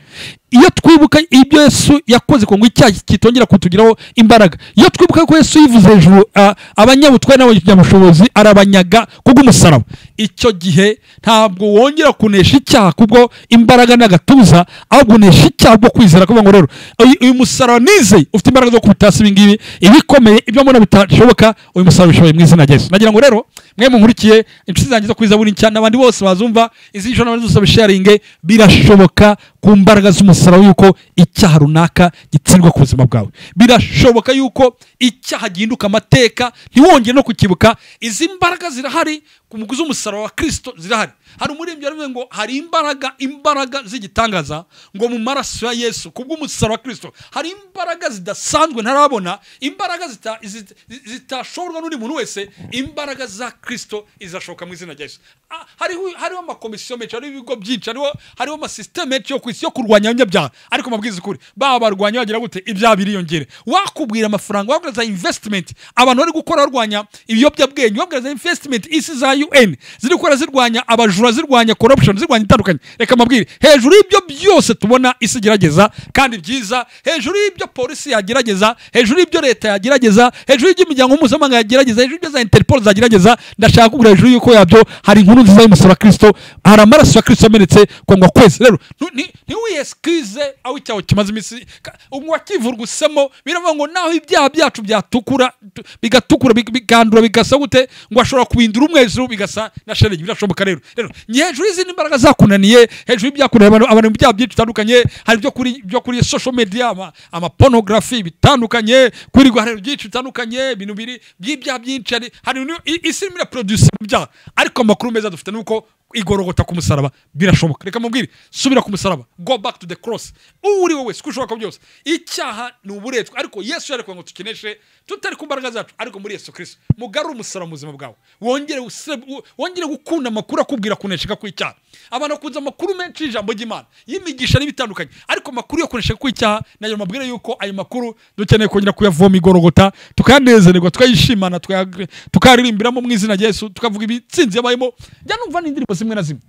iyo twibuka ibyo yesu yakoze ngo icyaha kitongera kutugiraho imbaraga iyo twibuka ko yesu yivuze hejuru ah, abanyabutware n'abanyabushobozi arabanyaga kubw'umusaraba icyo gihe ntabwo wongera kunesha icyaha kubwo imbaraga n'agatuza ahubwo unesha icyaha bwo kwizera kuvuga ngo rero uyu- uyu musaraba nizeye ufite imbaraga zo kubita hasi ibingibi ibikomeye ibyo mbona bitashoboka uyu musaraba ubishoboye mu izina rya yesu nagira ngo rero mwe munkurikiye inshuti zanjye zo kwiza buri nshya n'abandi bose bazumva izi nshuro n'abandi bose babisharinge birashoboka ku mbaraga z'umusaraba yuko icyaha runaka gitsindwa ku buzima bwawe birashoboka yuko icyaha gihinduka amateka ntiwongere no kukibuka izi mbaraga zirahari ku muguzi w'umusaraba wa kirisito zirahari hari umuririmbyi waravuze ngo hari imbaraga imbaraga z'igitangaza ngo mu maraso ya yesu kubw'umusaraba wa kirisito hari imbaraga zidasanzwe ntarabona imbaraga zita- zi- zi- zitashobora n'undi muntu wese imbaraga za kirisito izashoka mu izina rya yesu Ah, hariho hariho amakomisiyo menshi hariho ibigo byinshi hariho hariho amasisiteme menshi yo ku isi yo kurwanya abanyabyaha ariko mabwiriza ukuri baba barwanya bagira gute ibyaha biriyongera wakubwira amafaranga wakubwira za investment abantu bari gukora barwanya ibiyobyabwenge wakubwira za investment isi za un ziri gukora zirwanya abajura zirwanya corruption zirwanya itandukanye reka mabwire hejuru y'ibyo byose tubona isi igerageza kandi byiza hejuru y'ibyo polisi yagerageza hejuru y'ibyo leta yagerageza hejuru y'iby'imiryango mpuzamahanga yagerageza hejuru y'ibyo za interpol zagerageza ndashaka kubwira hejuru y'uko yabyo hari inkuru nziza y'umusoro wa kirisito hari amaraso ya kirisito yamenetse kongwa kwezi rero ntu- ni- ntiwiyesikize aho icyaho kimaze iminsi ka- ngo wakivurwa usemo biravuga ngo naho ibyaha byacu byatukura tu- bigatukura big- bigandura bigasa gute ngo ashobora kubindura umwezi bigasa na shelegi birashoboka rero rero ni hejuru y'izindi mbaraga zakunaniye hejuru y'ibyakunaniye abantu abantu mu byaha byinshi bitandukanye hari ibyo kuri byo kuri social media ama, ama pornography bitandukanye kuri rero byinshi bitandukanye ibintu biri by'ibyaha byinshi hari hari ibintu- i- isi irimo iraproduce ibyaha ariko amakuru meza dufite ni uko igorogota ku musaraba birashoboka reka mubwire subira ku musaraba go back to the cross uwo uri wowe siko ushoboka byose icyaha ni uburetwa ariko yesu yari kugira ngo tukineshe tutari ku mbaraga zacu ariko muri yesu kirisito mugarure umusaraba mu buzima bwawe wongere usire- wo- wongere gukunda amakuru akubwira kunesheka kw'icyaha abantu bakunze amakuru menshi y'ijambo ry'imana y'imigisha n'ibitandukanye ariko amakuru yo kunesheka kw'icyaha nayo mabwire yuko ayo makuru dukeneye kongera kuyavoma igorogota tukanezererwa tukayishimana tukayaga- tukayaririmbiramo mu izina rya yesu tukavuga ibitsinzi yabayemo njya numva n'indirimbo zimwe na zimwe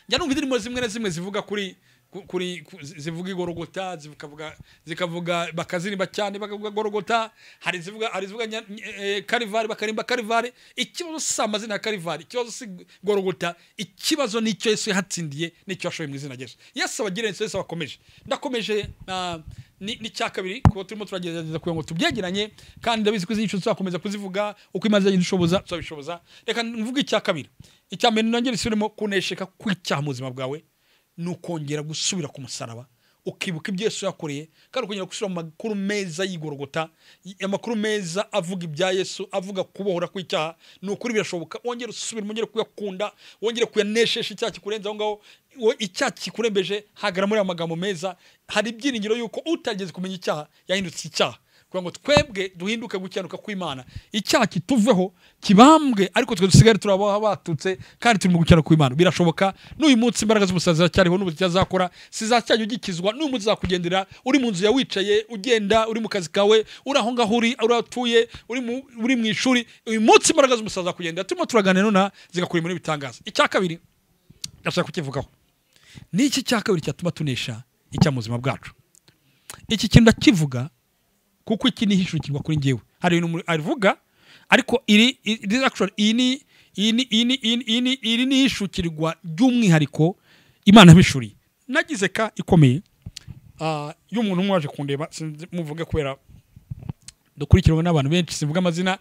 njya numva indirimbo zimwe na zimwe zivuga kuri ku- kuri ku- zi- zivuga igorogota zikavuga zikavuga bakazirimba cyane bakavuga gorogota hari zivuga hari zivuga nya- nye- eh, karivari bakarimba karivari ikibazo si amazina ya karivari ikibazo si gorogota ikibazo nicyo yesu yahatsindiye nicyo yashoboye mu izina rya yesu yesu abagirira inzu yesu abakomeje ndakomeje ah, ni ni cya kabiri kuba turimo turagerageza kugira ngo tubyegeranye kandi ndabizi ko izi nyico tuzakomeza kuzivuga uko imaze igenda ishoboza tuzabishoboza reka mvuge icya kabiri icya mbere nongere isubiremo kunesheka kw'icyaha mu buzima bwawe ni ukongera gusubira ku musaraba ukibuka ibyo yesu yakoreye kandi ukongera gusubira mu makuru meza y'igorogota y- amakuru meza avuga ibya yesu avuga kubohora kw'icyaha ni ukuri birashoboka wongere usubire wongere kuyakunda wongere kuyaneshesha icyaha kikurenza aho ngaho wo- icyaha kikurembeje hagara muri aya magambo meza hari ibyiringiro yuko utageze kumenya icyaha yahindutse icyaha kugira ngo twebwe duhinduke gukiranduka kw'imana icyaha kituveho kibambwe ariko twe dusigare turaba batutse kandi turi mu gukiranduka kw'imana birashoboka n'uyu munsi imbaraga z'umusazi ziracyariho n'ubu zicyazakora zizacyajya ugikizwa n'uyu munsi uzakugendera uri mu nzu yawe wicaye ugenda uri mu kazi kawe uri aho ngaho uri uri aho utuye uri mu- uri mu ishuri uyu munsi imbaraga z'umusazi zakugendera turimo turaganira nonaha zigakora ibintu bitangaza icya kabiri ndashaka kukivugaho ni iki cya kabiri cyatuma tunesha icya mu buzima bwacu iki kintu ndakivuga kuko iki ni ihishurikirwa kuri njyewe hari ibintu umuntu avuga ariko iri iri- this actually iyi ni iyi ni iyi ni iyi ni- iyi ni iri ni ihishukirwa ry'umwihariko imana yabishuriye nagize ka ikomeye ah, y'umuntu umwe waje kundeba sinzi muvuge kubera dukurikiranwe n'abantu benshi sivuga amazina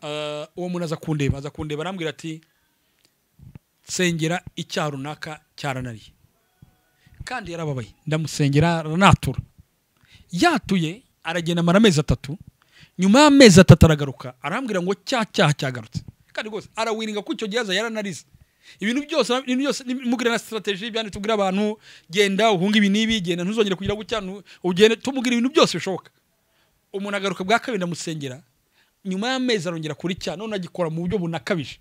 ah, uwo muntu aza kundeba aza kundeba arambwira ati nsengera icyaha runaka cyaranariye kandi yarababaye ndamusengera aranatura yatuye aragenda amara amezi atatu nyuma y'amezi atatu aragaruka arambwira ngo cya cyaha cyagarutse kandi rwose arawiringa ko icyo gihaza yaranarize ibintu byose ibintu byose mubwira na strategy byanditse ubwira abantu genda uhunga ibi n'ibi genda ntuzongere kugira gutya ntu- ugende tumubwira ibintu byose bishoboka umuntu agaruka bwa kabiri ndamusengera nyuma y'amezi arongera kuri cya none agikora mu buryo bunakabije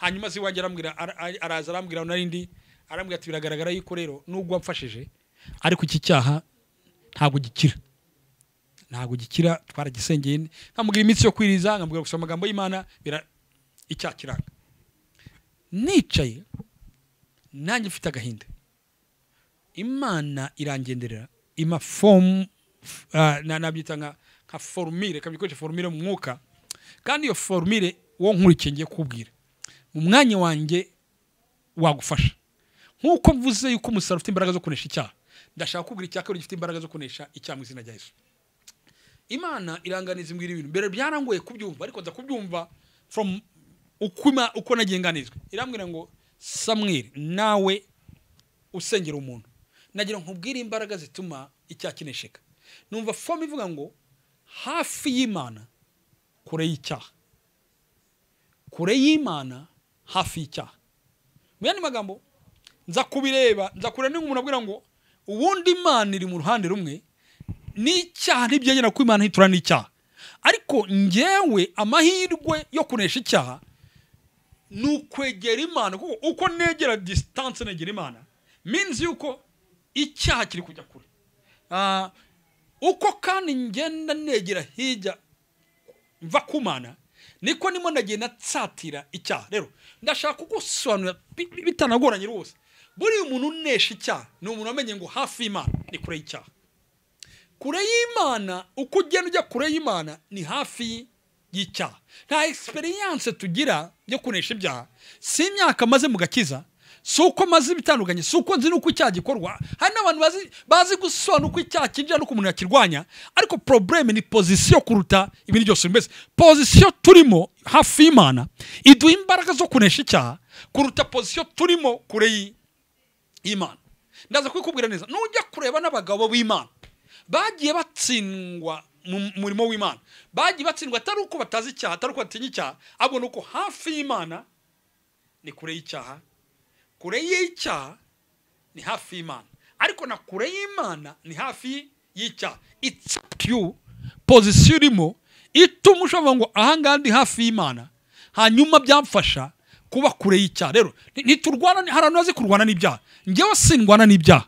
hanyuma se iwanjye arambwira ara- ara- araza arambwira narindi arambwira ati biragaragara yuko rero nubwo wamfashije ariko iki cyaha ntabwo gikira ntabwo gikira twaragisengeye ni- nkamubwira iminsi yo kwiriza nkamubwira gusoma amagambo y'imana bira icyaha kiranga nicaye nanjye mfite agahinda imana irangenderera ima fomu uh, nabyita nka nka forumire ikaba ikoresha forumire mu mwuka kandi iyo forumire wo nkurikiye ngiye kukubwira mu mwanya wanjye wagufasha nk'uko mvuze yuko umusaruro ufite imbaraga zo kunesha icyaha ndashaka kukubwira icya kabiri gifite imbaraga zo kunesha icyaha mu izina rya yesu imana iranganiza imbwira ibintu mbere byarangoye kubyumva ariko nza kubyumva from uko, ima- uko nagiye nganizwa irambwira ngo samweli nawe usengera umuntu nagira ngo nkubwire imbaraga zituma icyaha kinesheka numva fomu ivuga ngo hafi y'imana kure y'icyaha kure y'imana hafi y'icyaha mu yandi magambo nza kubireba nza kureba niba umuntu abwira ngo ubundi imana iri mu ruhande rumwe n'icyaha ntibyegerana ko imana ntitura n'icyaha ariko ngewe amahirwe yo kunesha icyaha ni ukwegera imana kuko uko negera disitanse negera imana minsi yuko icyaha kiri kujya kure Ah, uko kandi ngenda negera hirya mva kumana niko nimo nagiye natsatira icyaha rero ndashaka kugusobanurira bi- bi- bitanagoranye rwose buriya umuntu unesha icyaha ni umuntu wamenye ngo hafi y'imana ni kure y'icyaha kure y'imana uko ugenda ujya kure y'imana ni hafi y'icyaha nta experience tugira yo kunesha ibyaha si imyaka maze mu gakiza si uko maze ibitandukanye si uko nzi n'uko icyaha gikorwa hari n'abantu bazi, bazi gusobanura uko icyaha kinjira n'uko umuntu yakirwanya ariko probleme ni pozisiyo kuruta ibintu byose bimeze pozisiyo turimo hafi y'imana iduha imbaraga zo kunesha icyaha kuruta pozisiyo turimo kure y'i- y'imana ndaza kubikubwira neza nujya kureba n'abagabo b'imana bagiye batsindwa mu murimo w'imana bagiye batsindwa atari uko batazi icyaha atari uko batinya icyaha ahubwo ni uko hafi y'imana ni kure y'icyaha kure y'icyaha ni hafi y'imana ariko na kure y'imana ni hafi y'icyaha it's up to you pozisiyo urimo ituma ushobora ngo ahangaha ndi hafi y'imana hanyuma byamfasha kuba kure y'icyaha rero ni- ntiturwana hari abantu bazi kurwana n'ibyaha ngewe sindwana n'ibyaha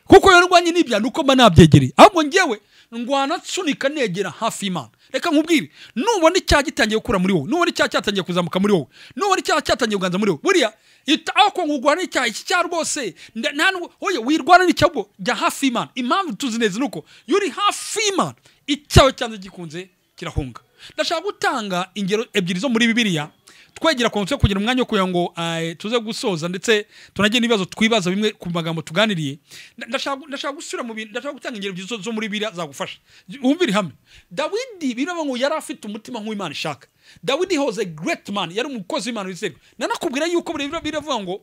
kuko iyo ndwanye n'ibyaha ni uko mba nabyegereye ahubwo ngewe ndwana nsunika negera hafi y'imana reka nkubwire nubona icyaha gitangiye gukura muri wowe nubona icyaha cyatangiye kuzamuka muri wowe nubona icyaha cyatangiye kuganza muri wowe buriya ita aho kongo urwana n'icyaha iki cyaha rwose nda- nta nubwo oye wirwana n'icyaha ubwo jya hafi y'imana impamvu tuzi neza ni uko iyo uri hafi y'imana icyaha cyanze gikunze kirahunga ndashaka gutanga ingero ebyiri zo muri bibiliya twegera ku nzu yo kugira umwanya wo kugira ngo eh, tuze gusoza ndetse tunagire n'ibibazo twibaza bimwe ku magambo tuganiriye Nda- ndashaka ndashaka gusubira mu bintu ndashaka gutanga ingero ebyiri zo- zo muri biriya zagufasha wumvire hamwe dawidi biraba ngo yari afite umutima nk'uw'imana ishaka dawidi hoze great man yari umukozi w'imana wizerwa nanakubwira yuko biriya biravuga ngo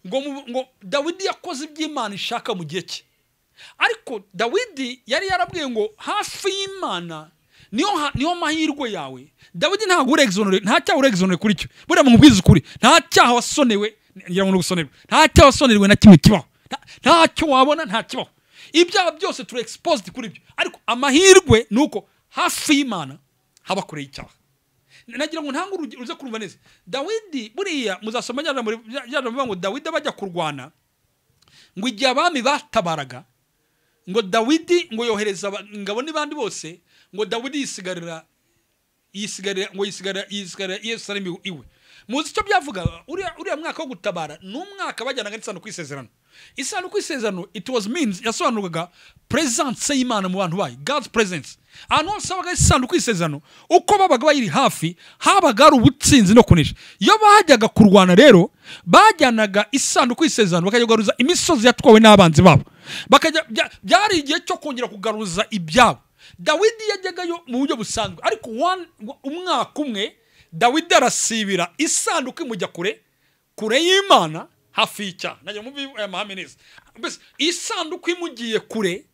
ngo mu- ngo dawidi yakoze iby'imana ishaka mu gihe cye ariko dawidi yari yarabwiye ngo hafi y'imana niyo ha- niyo mahirwe yawe dawidi ntabwo urexonore nta cyaha urexonore kuri cyo buriya mu bwiza ukuri nta cyaha wasonewe ngira ngo ni ugusonerwa nta cyaha wasonerwe na kimwe kibaho Nta- ntacyo wabona nta kibaho ibyaha byose turi exposed kuri byo ariko amahirwe ni uko hafi y'imana haba kure y'icyaha nagira ngo ntange urugi- uze kurumva neza dawidi buriya muzasoma rya jambo rya- rya jambo rivuga ngo dawidi bajya kurwana ngo igihe abami batabaraga ngo dawidi ngo yohereza aba- ingabo n'ibandi bose ngo dawidi yisigarira yisigarira ngo yisigarira yisigarira yerusalemu iwe muzi icyo byavuga uriya uriya mwaka wo gutabara ni umwaka bajyanaga n'isanduku y'isezerano isanduku y'isezerano it was means yasobanurwaga presence y'imana mu bantu bayo god's presence ahantu hose habaga isanduku y'isezerano uko babaga bayiri hafi habaga hari ubutsinzi no kunesha iyo bajyaga kurwana rero bajyanaga isanduku y'isezerano bakajya kugaruza imisozi yatwawe n'abanzi babo bakajya bya- byari igihe cyo kongera kugaruza ibyabo dawidi yajyagayo mu buryo busanzwe ariko one- umwaka umwe dawidi arasibira isanduku imujya kure kure y'imana hafi y'icyaha najya mubi aya mahame neza mbese isanduku imugiye kure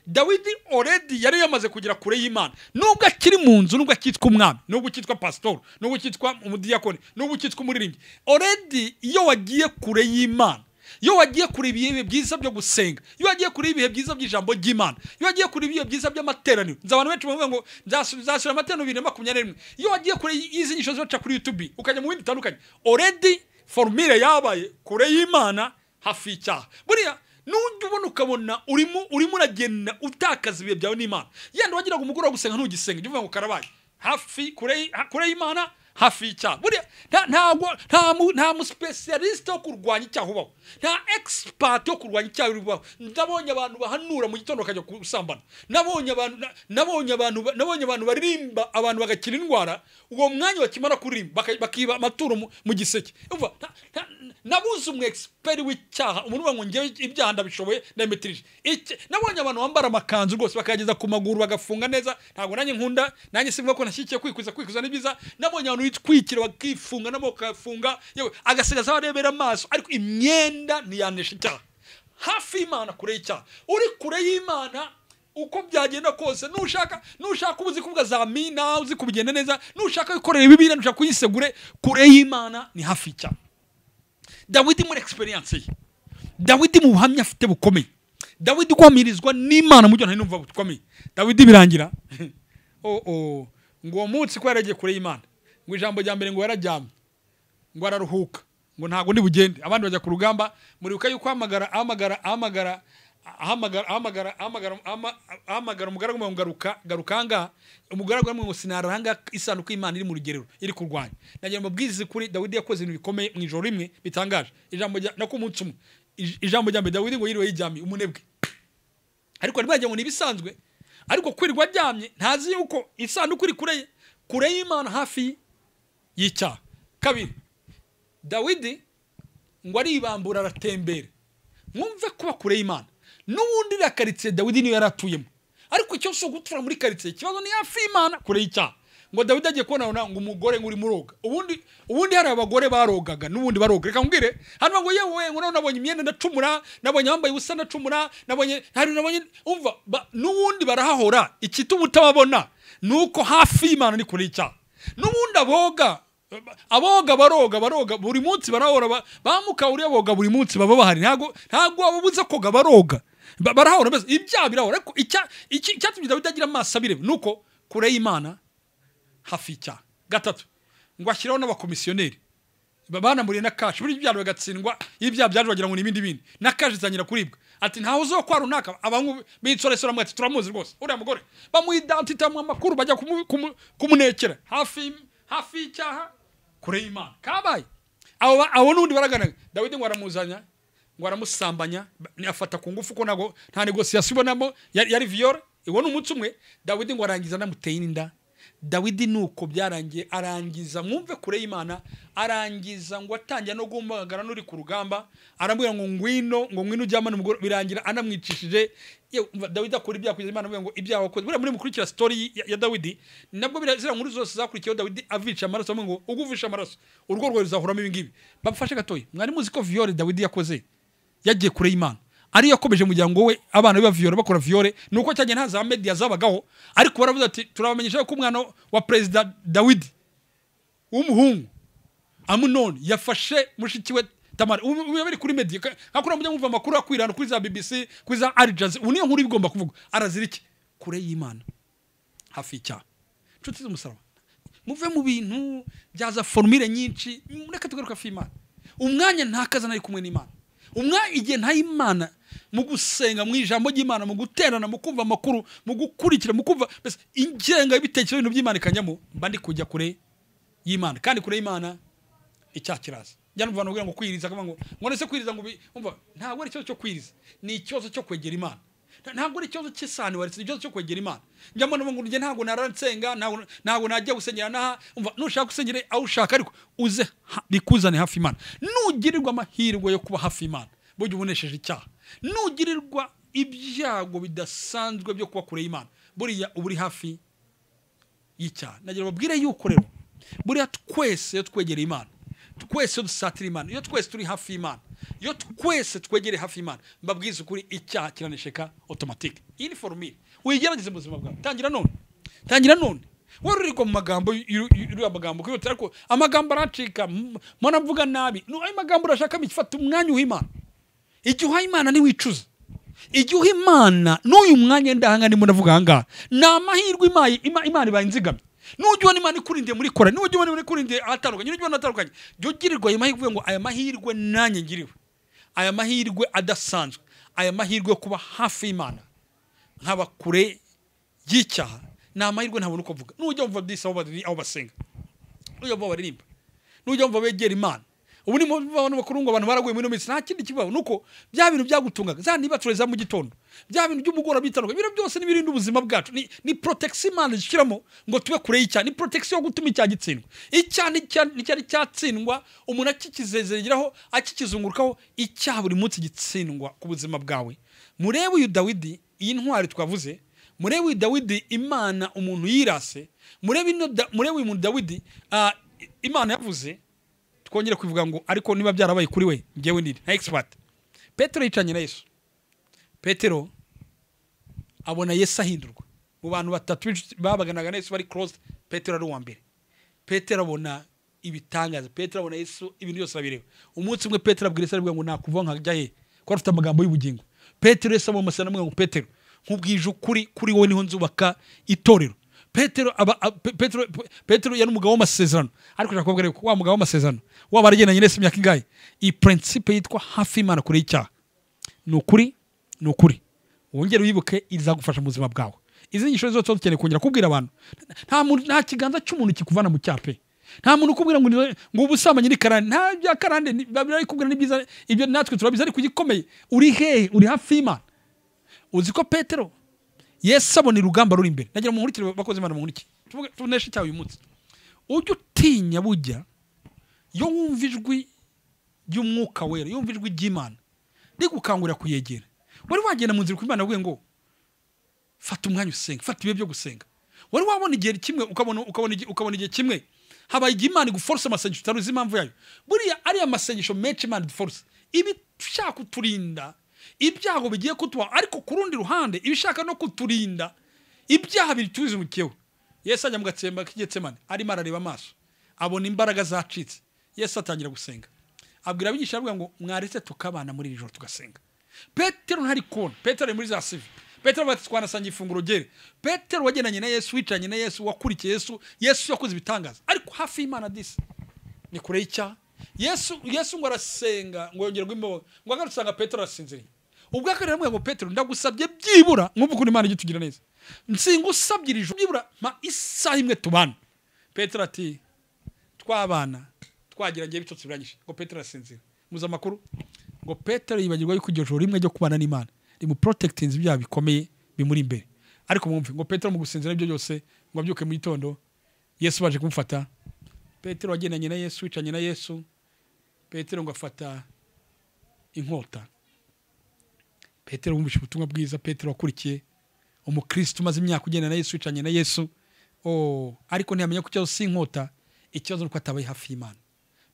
dawidi oredi yari yamaze kugera kure y'imana nubwo akiri mu nzu nubwo akitwa umwami nubwo ukitwa pasitoro nubwo ukitwa umudiyakoni nubwo ukitwa umuririmbyi oredi iyo wagiye kure y'imana iyo wagiye kure ibihe byiza byo gusenga iyo wagiye kure ibihe byiza by'ijambo ry'imana iyo wagiye kure ibihe byiza by'amateraniro nzi abantu benshi bavuga ngo nzasu- nzasura amateraniro bibiri na makumyabiri na rimwe iyo wagiye kure y'izi nyisho zibaca kuri yutubi ukajya mu bindi bitandukanye oredi forumire yabaye kure y'imana hafi y'icyaha buriya nujya ubona ukabona urimo urimo uragenda utakaza ibihe byawe n'imana yenda wagira ngo umugoroba wo gusenga ntugisenga jya uvuga ngo karabaye hafi kure y- ha- kure y'imana hafi y'icyaha buriya nta ntago nta mu- nta musipesiyalisite wo kurwanya icyaha ubaho nta egisipati wo kurwanya icyaha ubaho ndabonye abantu bahanura mu gitondo bakajya gusambana nabonye abantu na- nabonye abantu ba- nabonye abantu baririmba abantu bagakira indwara uwo mwanya bakimara kuririmba baka- bakiba amaturo mu- mu giseke Urumva, nta- nta- nabuze umu egisiperi w'icyaha umuntu uvuga ngo ngewe ibyaha ndabishoboye ndabimetirije Iki- nabonye abantu bambara amakanzu rwose bakayageza ku maguru bagafunga neza ntabwo nanjye nkunda nanjye sivuga ko nashyigikiye kwikwiza kwikwiza ni byiza nabonye abantu bitwikira bakifunga n'amaboko bakayafunga yewe agasigaza abarebera amaso ariko imyenda ntiyanesha icyaha hafi y'imana kure y'icyaha uri kure y'imana uko byagenda kose nushaka nushaka uba uzi kuvuga za mina uzi kubigenda neza nushaka wikorera ibibiri nushaka kuyisegure kure y'imana ni hafi y'icyaha dawidi muri egisperiyanse ye dawidi mu buhamya afite bukomeye dawidi guhamirizwa n'imana mu byo ntari numva bukomeye dawidi birangira oh, oh. ngo uwo munsi ko yaragiye kure y'imana ngo ijambo rya mbere ngo yararyamye ngo araruhuka ngo ntabwo ndi bugende abandi bajya ku rugamba muribuka yuko ahamagara ahamagara ahamagara ahamagara ahamagara ahamagara ama- ahamagara umugaragu ngo garuka garuka ahangaha umugaragu yamwe ngo sinara ahangaha isanduku y'imana iri mu rugerero iri kurwanya nagira ngo mbabwirize kuri dawidi yakoze ibintu bikomeye mu ijoro rimwe bitangaje ijambo rya nako umunsi umwe Ij- ijambo rya mbere dawidi ngo yiriwe yiryamiye umunebwe ariko bari bagira ngo ni ibisanzwe ariko kwirirwa aryamye ntazi yuko isanduku iri kure ye kure y'imana hafi y'icyaha kabiri dawidi ngo aribambura aratembera mwumve kuba kure y'imana n'ubundi iriya karitsiye dawidi niyo yari atuyemo ariko icyo si ugutura muri karitsiye ikibazo ni hafi y'imana kure y'icyaha ngo dawidi agiye kubona abona ngo umugore ngo urimo uroga ubundi ubundi hari abagore barogaga n'ubundi baroga reka nkubwire hano ngo yewe ngo nawe nabonye imyenda ndacumura nabonye abambaye ubusa ndacumura nabonye hari nabonye umva ba- n'ubundi barahahora ikituma utababona ni uko hafi y'imana ni kure y'icyaha n'ubundi aboga aboga baroga baroga buri munsi barahora ba- ba mukawuriya boga buri munsi baba bahari ntabwo ntabwo wababuza koga baroga Ba- barahora mbese ibyaha birahora ariko icya- iki- icyatumye dawidi agira amaso abireba ni uko kure y'imana hafi y'icyaha gatatu ngo ashyiraho n'abakomisiyoneri Ba- banamuriye na kashi burya ibyaha bagatsindwa iyo ibyaha byaje bagira ngo ni ibindi bindi na kashi izangira kuribwa ati ntawe uziho kwa runaka abantu b'insoresore bamwe ati turamuzi rwose uriya mugore bamuha idantitamu amakuru bajya kumu- kumu- kumunekera hafi y'im- hafi y'icyaha kure y'imana kabaye abo ba- abo n'ubundi baraganaga dawidi ngo aramuzanya ngo aramusambanya ba- ni- afata ku ngufu ko ntabwo nta negosiyasiyo ibonamo yari yari viyore uwo ni umunsi umwe dawidi ngo arangiza anamuteye n'inda dawidi nuko byarangiye arangiza mwumve kure y'imana arangiza ngo atangira no guhamagara n'uri ku rugamba arambwira ngo ngwino ngo ngwino ujye amana umugore birangira anamwicishije Yewe, umva, dawidi akora ibyaha kugeza imana amubwira ngo ibyaha wakoze buriya muri mukurikira sitori y- ya, ya dawidi ni nabwo biriya- ziriya nkuru zose zakurikiyeho dawidi avisha amaraso bamwe ngo uguvisha amaraso urugo rwawe ruzahoramo ibi ngibi bamufashe gatoya mwari muzi ko viyore dawidi yakoze yagiye kure y'imana ariyo yakomeje umuryango we abana be baviyore bakora viyore ni uko cyagiye nta za mediya zabagaho ariko baravuze ati turabamenyesha ko umwana wa perezida dawidi w'umuhungu amunoni yafashe mushiki we tamari ubu ubu biba biri kuri mediya ka- nka kuriya mujya mwumva amakuru akwirana kuri za bbc kuri za arijazi ubu niyo nkuru igomba kuvugwa arazira iki kure y'imana hafi y'icyaha inshuti z'umusaraba muve mu bintu byaza forumire nyinshi mureke tugaruke hafi y'imana umwanya ntakazana ari kumwe n'imana umwanya igihe nta imana mu gusenga mu ijambo ry'imana mu guterana mu kumva amakuru mu gukurikira mu kumva mbese ingenga y'ibitekerezo ibintu by'imana ikanjyamo mba ndi kujya kure y'imana kandi kure y'imana icyaha kiraza njyana umva ngo kwiriza akavuga ngo ngo nese kwiriza ngo ubi- umva ntabwo ari ikibazo cyo kwiriza ni ikibazo cyo kwegera imana Nta- ntabwo ari ikibazo cy'isani waretse ni ikibazo cyo kwegera imana njyamo navuga ngo njye ntabwo naransenga ntabwo ntabwo najya gusengera n'aha umva nushaka usengere aho ushaka ariko uze ha- bikuzane hafi imana nugirirwa amahirwe yo kuba hafi imana burya ubonesheje icyaha nugirirwa ibyago bidasanzwe byo kuba kure y'imana buriya uba uri hafi y'icyaha nagira babwire yuko rero buriya twese iyo twegereye imana twese iyo dusatira imana iyo twese turi hafi y'imana iyo twese twegereye hafi y'imana mbabwiza ukuri icyaha kiranesheka otomatike iyi ni forumire uyigerageze mu buzima bwawe tangira none tangira none wari uririrwa mu magambo y'u- y'u- y'uriya magambo kwihutira ariko amagambo aracika m- mpora mvuga nabi ni ayo magambo urashakamo igifata umwanya w'imana igihe uhaye imana ntiwicuza igihe uha imana n'uyu mwanya ndahanga ndimo ndavuga ahangaha ni amahirwe imaye- ima- imana ibaye inzigamye n'ujya ubona imana ikurindiye muri kora n'ujya ubona imana ikurindiye ahatandukanye n'ujya ubona ahatandukanye jya ugirirwa ayo mahirwe uvuge ngo aya mahirwe nanjye ngiriwe aya mahirwe adasanzwe aya mahirwe yo kuba hafi y'imana nkaba kure y'icyaha ni amahirwe ntabona uko mvuga n'ujya wumva disi aho bari- aho basenga n'ujya wumva baririmba n'ujya wumva begera imana ubu ni mu bantu bakuru ngo abantu baraguye muri ino minsi nta kindi kibaho ni uko bya bintu byagutungaga za ntibature za mu gitondo bya bintu by'umugoroba bitandukanye ibintu byose n'ibirinda ubuzima bwacu ni, ni protection imana zishyiramo ngo tube kure y'icyaha ni protection yo gutuma icyaha gitsindwa icyaha nicya- nticyari cyatsindwa umuntu akikizezegeraho akikizungurukaho icyaha buri munsi gitsindwa ku buzima bwawe murebe uyu dawidi iyi ntwari twavuze murebe uyu dawidi imana umuntu yirase murebe ino Da- murebe uyu muntu dawidi ah, i- imana yavuze twongere kubivuga ngo ariko niba byarabaye kuri we ngewe niri nka expert petero yicanye na yesu petero abona yesu ahindurwa mu bantu batatu b'inshuti babaganaga na yesu bari closed petero ari uwa mbere petero abona ibitangaza petero abona yesu ibintu byose arabireba umunsi umwe petero abwira yesu arabwira ngo nakuvaho nkajya he kuko afite amagambo y'ubugingo petero yesu abona amasezerano amubwira ngo petero nkubwije ukuri kuri wowe niho nzubaka itorero petero aba a- Pe- petero Pe- petero yari umugabo w'amasezerano ariko ushaka kubabwira yuko wa mugabo w'amasezerano waba yaragendanye n'ese imyaka ingahe iyi principe yitwa hafi y'imana kure y'icyaha ni ukuri ni ukuri wongere wibuke izagufasha mu buzima bwawe izi nyigisho zose tuba dukeneye kongera kubwira abantu nta muntu nta kiganza cy'umuntu kikuvana mu cyaha pe nta muntu ukubwira ngo ni- ngo ubusambanyi ni karande nta bya karande ni- barabikubwira ni byiza ibyo natwe turabizi ariko igikomeye uri hehe uri hafi y'imana uzi ko petero yesu abona urugamba ruri imbere nagira muhurikire bakoze imana muhurikire Tuvuge- tuneshe icyaha uyu munsi ujye utinya bujya iyo wumva ijwi ry'umwuka wera iyo wumva ijwi ry'imana rigukangurira kuyegera wari wagenda mu nzira ku imana avuye ngo fata umwanya usenga fata ibihe byo gusenga wari wabona igihe kimwe ukabona ukabona igihe- ukabona igihe kimwe habaye igihe imana iguforce amasengesho utari uzi impamvu yayo buriya ariya masengesho menshi imana iduforce iba ishaka kuturinda ibyago bigiye kutuba ariko ku rundi ruhande iba ishaka no kuturinda ibyaha bitubiza umukeba yesu ajya mu gatsemba k'igitsemane arimo arareba amaso abona imbaraga zacitse yesu atangira gusenga abwira abigisha avuga ngo mwaretse tukabana muri iri joro tugasenga petero ntari kubona petero ari muri za sivi petero bati twanasangiye ifunguro ryere petero wagendanye na yesu wicaranye na yesu wakurikiye yesu yesu yakoze ibitangaza ariko hafi y'imana disi ni kure y'icyaha yesu yesu ngo arasenga ngo yongere guhimbawe ngo agarutse usanga petero arasinziriye ubwo akari aramubwira ngo petero ndagusabye byibura mwumve ukuntu imana ijya itugira neza nsinga usabye iri joro byibura ma isaha imwe tubana petero ati twabana twagiranye bitotsi birangije ngo petero arasinzira muzi amakuru ngo petero yibagirwa yuko iryo joro rimwe ryo kubana n'imana rimuprotekitinze ibyaha bikomeye bimuri imbere ariko mwumve ngo petero mu gusinzira ibyo byose ngo abyuke mu gitondo yesu baje kumufata petero wagendanye na yesu wicanye na yesu petero ngo afata inkota petero wumvise ubutumwa bwiza petero wakurikiye umukristo umaze imyaka ugenda na yesu wicanye na yesu oh, ariko ntiyamenya ko ikibazo si inkota ikibazo ni uko atabaye hafi y'imana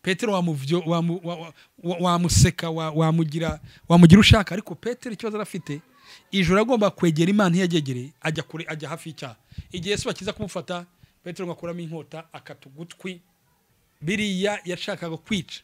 petero wamuvyo- wamu- wa- wa- wa- wamuseka wa- wamugira wamugira ushaka ariko petero ikibazo yari afite ijoro agomba kwegera imana iyo yagyegereye ajya kure ajya hafi y'icyaha igihe yesu bakiza kumufata petero ngo akuramo inkota akata ugutwi biriya yashakaga kwica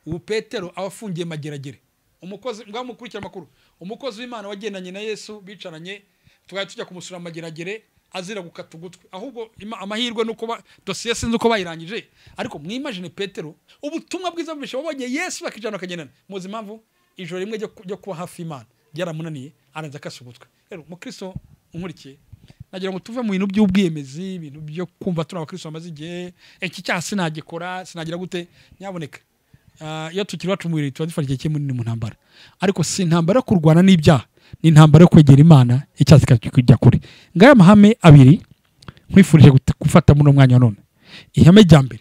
ubu petero aba afungiye mageragere umukozi ngaho mukurikira amakuru umukozi w'imana wagendanye na yesu bicaranye twari tujya kumusura mageragere azira gukata ugutwi ahubwo ima- amahirwe ni uko ba- dosiye sinzi uko bayirangije ariko mwimajine petero ubutumwa bwiza bwinshi babonye yesu bakijana bakagendana muzi impamvu ijoro rimwe ryo ku- ryo kuba hafi imana ryaramunaniye aranza akasa ugutwi rero mukristo unkurikiye nagira ngo tuve mu bintu by'ubwiyemezi ibintu byo kumva turi abakristo bamaze igihe iki cyaha sinagikora sinagira gute nyaboneka Ah, iyo tukiri iwacu mu birori tuba dufata igihe kinini mu ntambara ariko si intambara yo kurwana n'ibyaha ni intambara yo kwegera imana icyaha kikajya kure ngaya amahame abiri nkwifurije gute- gufata muri uno mwanya wa none ihame rya mbere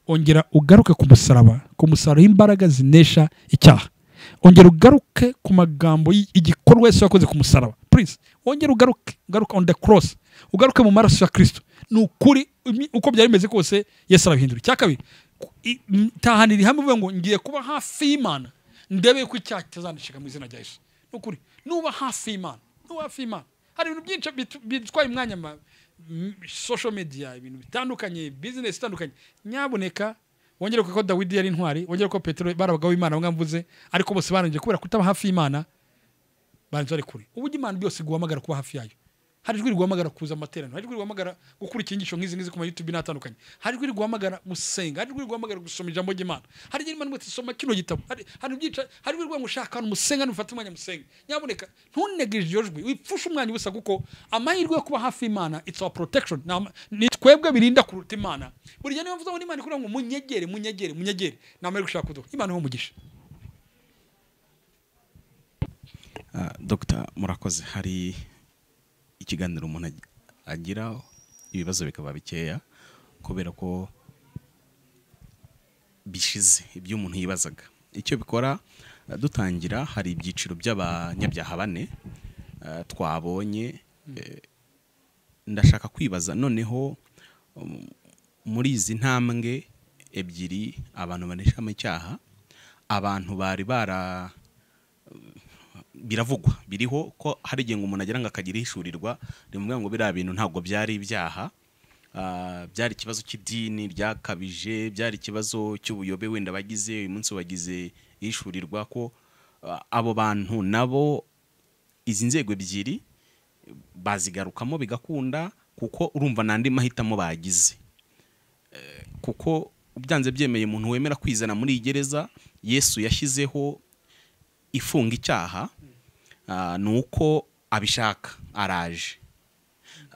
ongera ugaruke ku musaraba ku musaraba w'imbaraga zinesha icyaha ongera ugaruke ku magambo y- igikorwa yesu yakoze ku musaraba please wongera ugaruke ugaruke on the cross ugaruke mu maraso ya kristo ni ukuri imi- uko byari bimeze kose yesu arabihindura icya kabiri ku- i- m- tahanira ihame uvuga ngo ngiye kuba hafi y'imana ndebe ko icyaha kitazandishika mu izina rya yesu ni ukuri nuba hafi y'imana nuba hafi y'imana hari ibintu byinshi bitu- bitwaye umwanya ma m- social media ibintu bitandukanye business itandukanye nyaboneka wongere ko dawidi yari intwari wongere ko petero bari abagabo b'imana bamwe mvuze ariko bose barangije kubera kutaba hafi y'imana banza bari kure uburyo imana byose guhamagara kuba hafi yayo hari ijwi riguhamagara kuza amateraniro hari ijwi riguhamagara gukurikira inyigisho nk'izi ngizi ku ma youtube n'atandukanye hari ijwi riguhamagara gusenga hari ijwi riguhamagara gusoma ijambo ry'imana hari ijwi rimwe ati soma kino gitabo hari hari ibyica hari ijwi riguhamagara ushaka ahantu musenge nufate umwanya musenge nyaboneka ntunegirije iryo jwi wipfushe umwanya ubusa kuko amahirwe yo kuba hafi y'imana it's our protection Ni ama- ni twebwe birinda kuruta imana buriya niyo mvuze ngo n'imana ikubwira ngo munyegere munyegere munyegere ni amahirwe ushaka kuduha imana iho umugisha Ah, dogita murakoze hari ikiganiro umuntu ag- agira ibibazo bikaba bikeya kubera ko bishize ibyo umuntu yibazaga icyo bikora ah, dutangira hari ibyiciro by'abanyabyaha bane ah, twabonye eh, ndashaka kwibaza noneho um, muri izi ntambwe ebyiri abantu baneshamo icyaha abantu bari bara biravugwa biriho ko hari igihe ngo umuntu agira ngo akagira ihishurirwa rimubwira ngo biriya bintu ntabwo byari ibyaha ah, byari ikibazo cy'idini ryakabije byari ikibazo cy'ubuyobe wenda bagize uyu munsi bagize ihishurirwa ko ah, abo bantu nabo izi nzego ebyiri bazigarukamo bigakunda kuko urumva n'andi mahitamo bagize Eh, kuko byanze byemeye umuntu wemera kwizana muri iyi gereza yesu yashyizeho ifunga icyaha ah, ni uko abishaka araje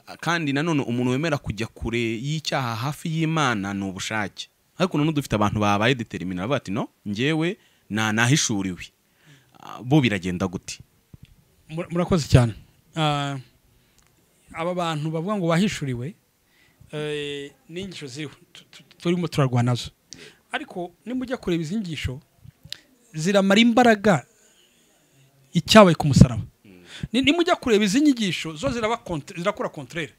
Ah, kandi nanone umuntu wemera kujya kure y'icyaha hafi y'imana ni ubushake ariko nanone dufite abantu babaye determinira bavuga bati no ngewe nta nahishuriwe Ah, bo biragenda gute Mur- murakoze cyane Ah, aba bantu bavuga ngo bahishuriwe eh, ni inyigisho ziriho tu- tu- turimo turarwana nazo ariko niba ujya kureba izi nyigisho ziramara imbaraga icyabaye ku musaraba Ni- niba ujya kureba izi nyigisho zo ziraba kontre- zirakora kontrere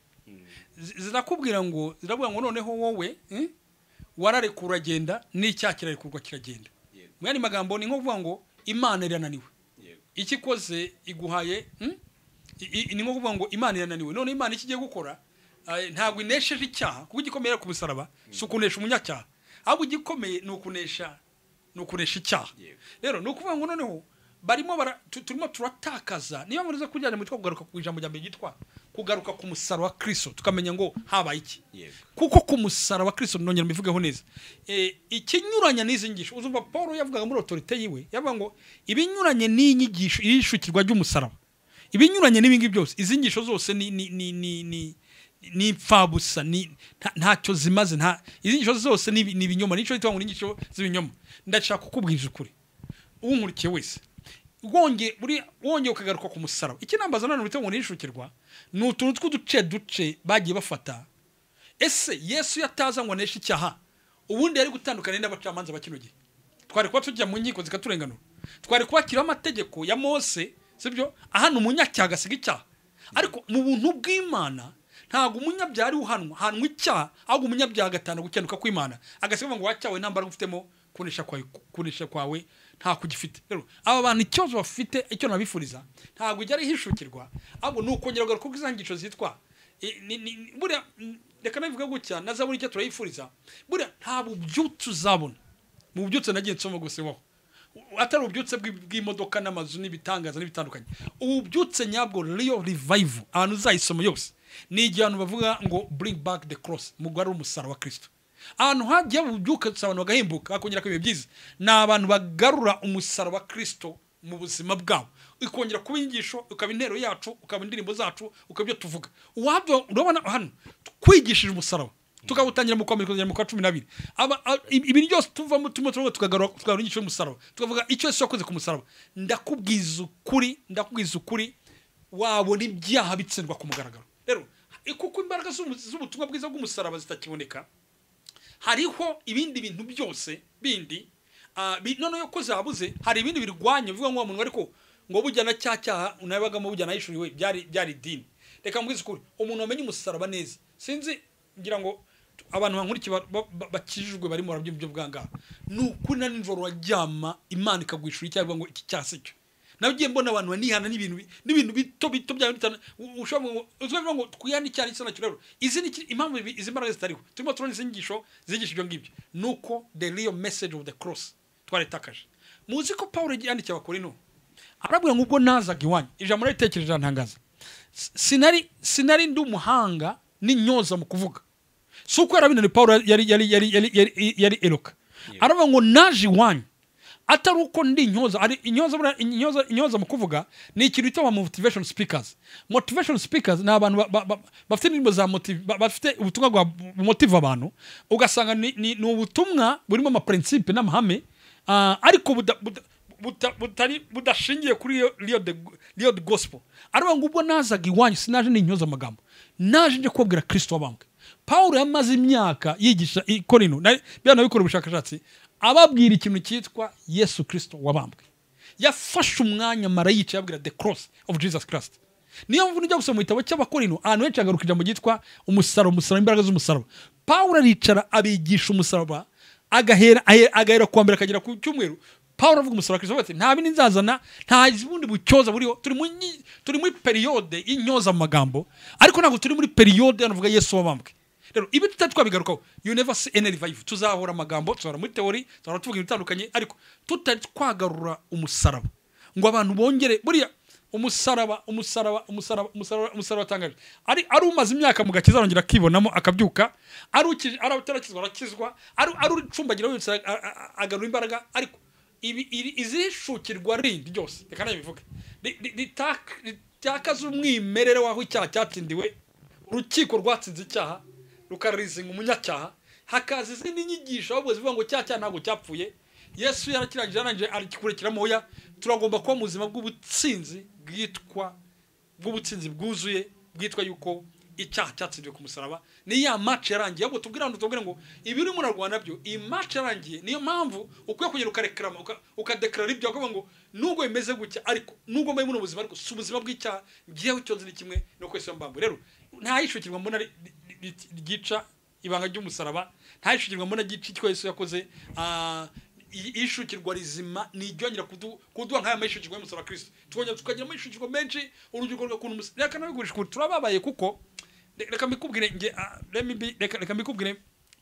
zi- zirakubwira ngo ziravuga ngo noneho wowe eh, wararekura uragenda n'icyaha kirarekurwa kiragenda Yego. mu yandi magambo ni nko kuvuga ngo imana irananiwe yego icyo ikoze iguhaye hmm? I- i- ni nko kuvuga ngo imana irananiwe none imana icyo igiye gukora eh, ntabwo inesheje icyaha kuko igikomeye ku musaraba si ukunesha umunyacyaha ahubwo igikomeye ni ukunesha ni ukunesha icyaha Yego. rero ni ukuvuga ngo noneho barimo bara- tu- turimo turatakaza niba muriza kujyana mu kugaruka ku ijambo rya mbere ryitwa kugaruka ku musaraba wa kirisito tukamenya ngo habaye iki yego kuko ku musaraba wa kirisito nongera mbivugeho neza Eh, ikinyuranye n'izi nyigisho uzumva paul yavugaga muri otorite yiwe yavuga ngo ibinyuranye n'iyi nyigisho iri shukirwa ry'umusaraba ibinyuranye n'ibingibi byose izi nyigisho zose ni ni ni ni ni ni impfabusa ni nta- ntacyo zimaze nta izi nyigisho zose ni ibi- ni ibinyoma nicyo hitwa ngo ni inyigisho z'ibinyoma ndashaka kukubwiriza ukuri unkurikiye wese wongeye buri wongeye ukagaruka ku musaraba ikinambaza nanone bita ngo nishukirwa ni utuntu tw'uduce duce bagiye bafata ese yesu yataza ngo aneshe icyaha ubundi yari gutandukana n'abacamanza ba kino gihe twari kuba tujya mu nkiko zikaturenganura twari kubakiraho amategeko ya mose sibyo ahana umunyacyaha agasiga icyaha ariko mu buntu bw'imana ntabwo umunyabyaha ari uhanwa hanwa icyaha ahubwo umunyabyaha agatanga gukenuka kw'imana agasiga ngo wacyawe nta mbaraga ufitemo kunesha kwawe, kunesha kwawe nta kugifite rero aba bantu ikibazo bafite icyo nabifuriza ntabwo ujya arihishukirwa ahubwo ni ukongera kugaruka ku izangisho zitwa I- ni- ni- ni- buriya mm, reka nabivuga gutya na zaburi icyo turayifuriza buriya nta bubyutse uzabona mu bubyutse nagiye nsoma gusa iwaho U- atari ububyutse bw'i- bw'imodoka n'amazu n'ibitangaza n'ibitandukanye ububyutse nyabwo real revival ahantu uzayisoma yose ni igihe abantu bavuga ngo bring back the cross mugwari w'umusaraba wa kristo ahantu hagiye bubyutse abantu bagahimbuka bakongera kuba ibihe byiza ni abantu bagarura umusaraba wa kristo mu buzima bwabo ikongera kuba inyigisho ukaba intero yacu ukaba indirimbo zacu ukaba ibyo tuvuga uwabyo urabona hano kwigishije umusaraba tukawutangira mu kwambara ukagera mu kwa cumi n'abiri Aba- a- ibi ibi byose tuvamo turimo turavuga tukagarura tukagarura inyigisho y'umusaraba tukavuga icyo yesu yakoze ku musaraba ndakubwiza ukuri ndakubwiza ukuri wabona ibyaha bitsindwa ku mugaragaro rero kuko imbaraga z'umu- z'ubutumwa bwiza bw'umusaraba zitakiboneka hariho ibindi bintu byose bindi ah, bi- noneho ko zabuze hari ibindi birwanya bivuga ngo wa muntu ariko ngo bujyana cya cyaha unabagamo bujyana yishuriwe byari byari idini reka mbwize ukuri umuntu wamenye umusaraba neza sinzi ngira ngo tu- abantu bankurikiye ba- ba- ba- bakijijwe barimo barabyumva ibyo bwangaha ni ukuri na nijoro waryama imana ikagwishura icyaha ivuga ngo iki cyaha si cyo nagiye mbona abantu banihana n'ibintu bi- n'ibintu bito bito bya bitana u- ushobora ngo uzwe ngo twihane icyaha n'icyo nacyo rero izi ni iki- impamvu ibi- izi mbaraga zitariho turimo turabona izi nyigisho zigisha ibyo ngibyo nuko the real message of the cross twaritakaje muzi ko paul yandikiye abakorino arabwira ngo ubwo nazaga iwanyu ijambo naritekereje arantangaza S- sinari sinari ndi umuhanga n'intyoza mu kuvuga si uko yarabinaniye paul yari yari yari yari yari yari eroka aravuga ngo naje iwanyu atari uko ndi intyoza ari intyoza buriya- intyoza intyoza mu kuvuga ni ikintu bita ba motivation speakers motivation speakers ni abantu ba- ba- ba- bafite indirimbo za motive ba- bafite ubutumwa bwa motive abantu ugasanga ni, ni, ni ubutumwa burimo amaprincipe n'amahame ah, ariko buda, buda, buta- butari budashingiye kuri iyo real the- real the gospel aravuga ngo ubwo nazaga iwanyu sinaje n'intyoza amagambo naje nje kubabwira kristo wabambwe pawulo yamaze imyaka yigisha i korino na- biriya nabikora ubushakashatsi ababwira ikintu cyitwa yesu kristo wabambwe yafashe umwanya marayika yabwira the cross of jesus christ niyo mpamvu nijya gusoma mu gitabo cy'abakorino ahantu henshi hagaruka ijambo ryitwa umusaraba umusaraba imbaraga z'umusaraba pawulo aricara abigisha umusaraba agahera ahe- agahera ku wa mbere akagera ku cyumweru pawulo avuga umusaraba wa kristo ati nta bindi nzazana nta bundi bucyoza buriho turi mu nyi- turi muri periyode y'intyoza mu magambo ariko ntabwo turi muri periyode hano vuga yesu wabambwe rero ibi tutari twabigarukaho you never see any revival tuzahora amagambo tuzahora muri teori tuzahora tuvuga ibintu bitandukanye ariko tutari twagarura umusaraba ngo abantu bongere buriya umusaraba umusaraba umusaraba umusaraba umusaraba atangaje ari ari umaze imyaka mu gakiza arongera akibonamo akabyuka ari ukije ari utarakizwa arakizwa ari ari ucumbagira wese a- a- a- agarura imbaraga ariko ibi iri- izishukirwa rindi ryose reka nabivuge Ri- ri- ritaka- ritakaza umwimerere w'aho icyaha cyatsindiwe urukiko rwatsinze icyaha rukarizinga umunyacyaha hakaza izindi nyigisho ahubwo zivuga ngo cya cyaha ntabwo cyapfuye yesu yarakirangije yarangije aragikurikira moya turagomba kuba mu buzima bw'ubutsinzi bwitwa bw'ubutsinzi bwuzuye bwitwa yuko icyaha cyatsindiwe ku musaraba ni ya maci yarangiye ahubwo tubwire abantu tubwire ngo ibi urimo urarwana byo iyi maci yarangiye niyo mpamvu ukwiye kugera ukarekarama uka- ukadekarara ibyo ukavuga ngo nubwo bimeze gutya ariko nubwo mbaye buno buzima ariko si ubuzima bw'icyaha ngewe icyo nzi ni kimwe no kwesa mbambu rero nta yishukirwa mbona ari- rit- ryica ibanga ry'umusaraba ntayishukirwamo na gica icyo yesu yakoze ah, i- ishukirwa rizima ni iryongera kudu- kuduha nk'aya mahishukirwa y'umusaraba wa kirisito tukongera tukagira amahishukirwa menshi urubyiruko rw'ukuntu umus- reka nabigurisha ukuntu turababaye kuko re- reka mbikubwire nge ah, let me be- reka reka mbikubwire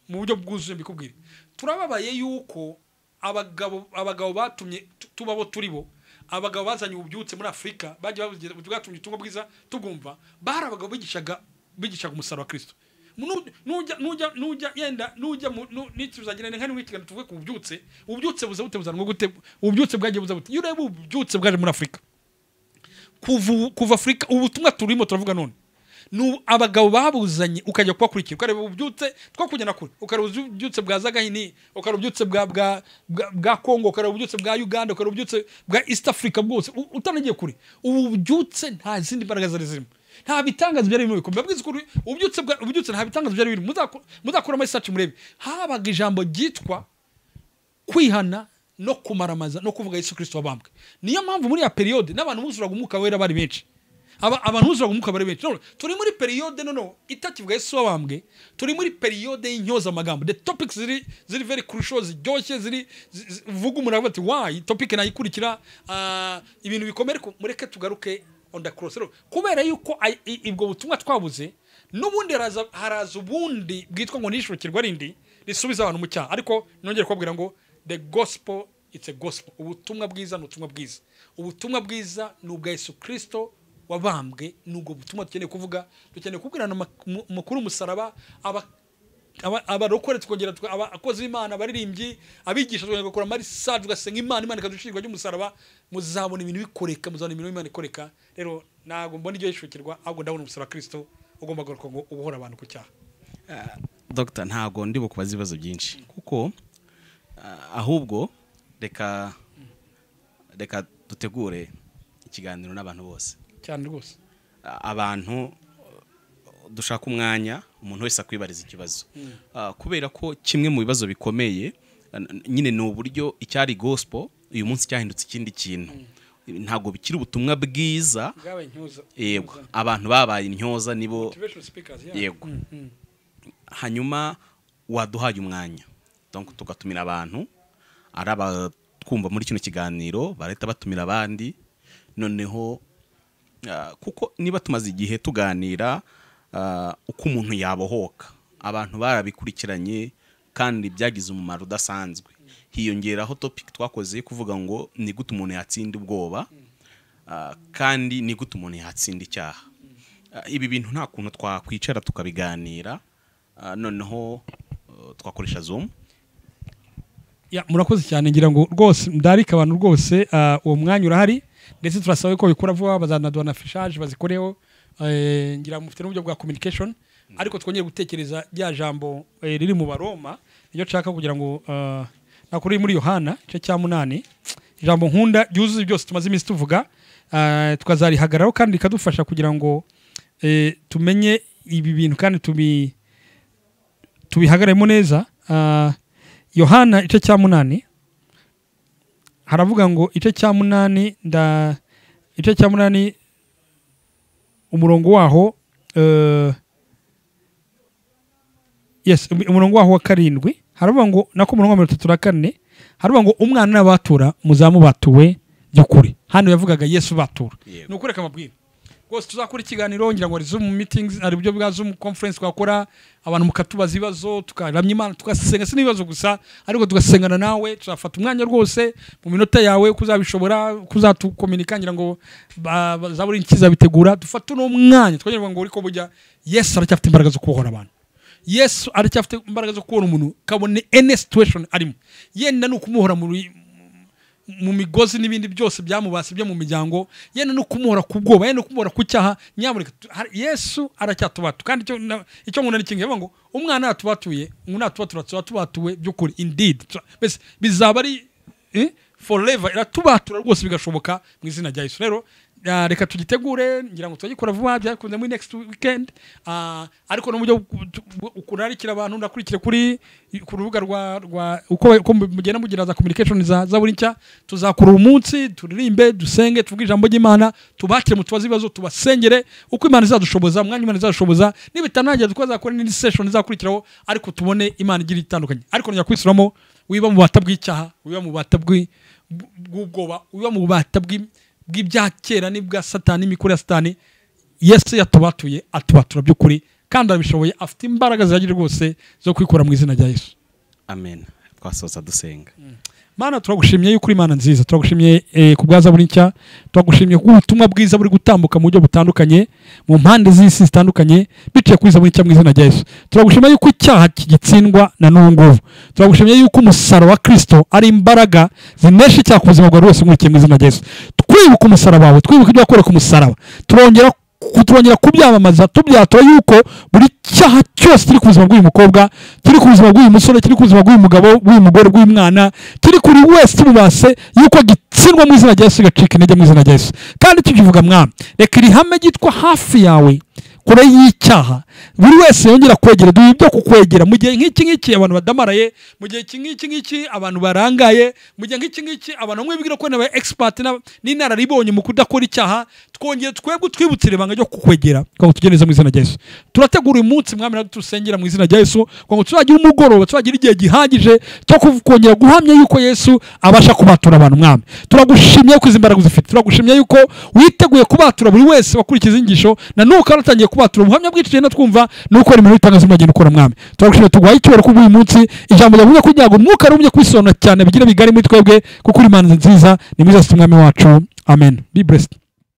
mu buryo bwuzuye mbikubwire turababaye yuko abagabo abagabo batumye tu- tuba bo turi bo abagabo bazanye ububyutse muri afurika bagiye babugira ubutu- bwatumye ubutumwa bwiza tubwumva bari abagabo bigishaga bigishaga umusaraba wa kirisito Nu- nujya nujya nujya yenda nujya mu nu- nituzagirane nka n'umwitigano tuvuge ku bubyutse ububyutse buza bute buzanwa gute ububyutse bwagiye buza bute iyo ureba ububyutse bwaje muri afurika kuva ubu- kuva afurika ubutumwa turimo turavuga none ni abagabo babuzanye ukajya kubakurikira ukareba ububyutse two kujyana kure ukareba ububyutse bwa zagahini ukareba ububyutse bwa bwa bwa- bwa kongo ukareba ububyutse bwa uganda ukareba ububyutse bwa east africa bwose u- utanagiye kure ubu bubyutse nta zindi mbaraga zari zirimo nta bitangazo byari birimo bikomeye mbabwiza ukuri ububyutse bwa ububyutse nta bitangazo byari birimo Muzako- muzakuramo isaci murebe habaga ijambo ryitwa kwihana no kumaramaza no kuvuga yesu kirisito wabambwe niyo mpamvu muri ya periyode n'abantu buzuraga umwuka wera bari benshi Aba- abantu buzuraga umwuka bari benshi None turi muri periyode noneho itakivuga yesu wabambwe turi muri periyode y'incyozamagambo the topics ziri ziri very crucial ziryoshye ziri zi- zi- uvuga umuntu aravuga ati wayi topic nayikurikira ah, ibintu bikomeye ariko mureke tugaruke on the cross Rero, kubera yuko ay- i- ibwo butumwa twabuze n'ubundi haraza haraza ubundi bwitwa ngo nishukirwa rindi risubiza abantu mu cyaha ariko nongere kubabwira ngo the gospel it's a gospel ubutumwa bwiza ni ubutumwa bwiza ubutumwa bwiza ni ubwa yesu kirisito wabambwe ni ubwo butumwa dukeneye kuvuga dukeneye kubwirana amak- mu- amakuru umusaraba aba aba- abarokore tukongera tuka- abakozi b'imana abaririmbyi abigisha tukongera gukora mari saje ugasenga imana imana ikadushirwa ry'umusaraba muzabona ibintu bikoreka muzabona ibintu imana ikoreka rero ntabwo mbona iryo yishukirwa ahubwo ndabona umusaraba wa kirisito ugomba guhaguruka ngo ubohora abantu ku cyaha dogita ntabwo ndi bukubaze ibibazo byinshi kuko ah, ahubwo reka reka dutegure ikiganiro n'abantu bose cyane rwose Ah, abantu uh, dushaka umwanya umuntu wese akwibariza ikibazo Ah, kubera ko kimwe mu bibazo bikomeye ah, n- nyine ni uburyo icyari gospel uyu munsi cyahindutse ikindi kintu ntabwo bikiri ubutumwa bwiza bwabaye intyoza yego abantu babaye intyoza nibo motivational speakers yeah. yego hanyuma waduhaye umwanya donc tugatumira abantu ari abatwumva muri kino kiganiro barahita batumira abandi noneho ah, kuko niba tumaze igihe tuganira ah, uko umuntu yabohoka abantu barabikurikiranye kandi byagize umumaro udasanzwe hiyongeraho topic twakoze yo kuvuga ngo ni gute umuntu yatsinda ubwoba Ah, kandi ni gute umuntu yatsinda icyaha Ah, ibi bintu nta kuntu twakwicara tukabiganira ah, noneho uh, twakoresha zoom ya murakoze cyane ngira ngo rwose ndarika abantu rwose ah, uwo mwanya urahari ndetse turasaba ko bikora vuba bazanaduha na fishage bazikoreho eh, ngira ngo mufite n'uburyo bwa communication ariko twongere gutekereza rya jambo eh, riri mu baroma niryo nshaka kugira ngo ah, nakuri muri yohana igice cya munani ijambo nkunda ryuzuye byose tumaze iminsi tuvuga ah, tukazarihagararaho kandi rikadufasha kugira ngo eh, tumenye ibi bintu kandi tubi tubihagararemo neza Ah, yohana igice cya munani haravuga ngo igice cya munani nda igice cya munani umurongo waho eh, yes um- umurongo waho wa karindwi haravuga ngo nako umurongo wa mirongo itatu na kane haravuga ngo umwana n'abatura muzamu batuwe by'ukuri hano yavugaga yesu batura Yego. ni ukureka amabwire rwose tuzakora ikiganiro ngira ngo ari zoom meetings ari uburyo bwa zoom conference twakora abantu mukatubaza ibibazo tukaramya imana tugasenga si n'ibibazo gusa ariko tugasengana nawe tuzafata umwanya rwose mu minota yawe kuzabishobora kuzatukominika ngira ngo ba- bazabura ikizabitegura dufate uno mwanya twongera ngo uriko bujya yesu aracyafite imbaraga zo kubohora abantu yesu aracyafite imbaraga zo kubona umuntu kabone any situation arimo yenda ni ukumuhora muri mu migozi n'ibindi byose byamubase byo mu miryango yenda no kumuhora ku bwoba yenda no kumuhora ku cyaha nyamuneka tu- hari- yesu aracyatubatu kandi icyo na- icyo nkunda ni kimwe yavuga ngo umwana yatubatuye ngo natubatura tuba tubatuwe by'ukuri indeed Tu- mbese bizaba ari eh, forever iratubatura rwose bigashoboka mu izina rya yesu rero Ah, reka tugitegure ngira ngo turagikora vuba byakunze muri next weekend Ah, ariko n'uburyo ukurarikira abantu ndakurikire kuri ku rubuga rwa rwa uko uko mugenda mugira za communication za za buri nshya tuzakura uwo munsi turirimbe dusenge tuvuge ijambo ry'imana tubakire mu tubazo ibibazo tubasengere uko imana izadushoboza umwanya imana izadushoboza nibitanangira twazakora n'indi session izakurikiraho ariko tubone imana igira itandukanye ariko njya kwisuramo wiba mu bata bw'icyaha wiba mu bata bw'i- bw'ubwoba wiba mu bata bw'i- bw'ibya kera n'ibwa satani n'imikoro ya satani yesu yatubatuye atubatura by'ukuri kandi arabishoboye afite imbaraga zihagije rwose zo kwikora mu izina rya yesu amen twasoza dusenga mana turagushimiye yuko uri imana nziza turagushimiye eh, ku bwaza buri nshya turagushimiye ku butumwa bwiza buri gutambuka mu buryo butandukanye mu mpande z'isi zitandukanye biciye kuri za buri nshya mu izina rya yesu turagushimiye yuko icyaha kigitsindwa na n'ubu ngubu turagushimiye yuko umusaraba wa kristo ari imbaraga zinesha icyaha ku buzima bwa buri wese umurikiye mu izina rya yesu twibuka umusaraba wawe twibuka ibyo wakoreye ku musaraba turongera ku- turongera kubyamamaza tubyatura yuko buri cyaha cyose kiri ku buzima bw'uyu mukobwa kiri ku buzima bw'uyu musore kiri ku buzima bw'uyu mugabo bw'uyu mugore bw'umwana kiri kuri wese kimubase yuko gitsindwa mu izina rya yesu gacika intege mu izina rya yesu kandi tukivuga mwami reka iri hame ryitwa hafi yawe kure y'icyaha buri wese yongera kwegera duhe ibyo kukwegera mu gihe nk'iki ngiki abantu badamaraye mu gihe iki ngiki ngiki abantu barangaye mu gihe nk'iki ngiki abantu bamwe bigira ko nabaye egisipati n'inararibonye mu kudakora icyaha twongere twebwe utwibutsire ibanga ryo kukwegera kugira ngo tugereze mu izina rya yesu turategura uyu munsi mwami natwe dusengera mu izina rya yesu kugira ngo tuzagire umugoroba tuzagire igihe gihagije cyo kuv- kongera guhamya yuko yesu abasha kubatura abantu mwami turagushimye ko izi mbaraga uzifite turagushimye yuko witeguye kubatura buri wese wakurikiza inyigisho na n'ubu kandi utangiye kubatura ubuhamya bwinshi tugenda twumva ni uko imirimo y'itangazo muragenda ukora mwami turagushimye tuguhaye icyubahiro kuri uyu munsi ijambo ryavuga kugira ngo umwuka rumye kwisonura cyane bigire bigari muri twebwe kuko uri imana nziza ni mwiza si umwami wacu amen be blessed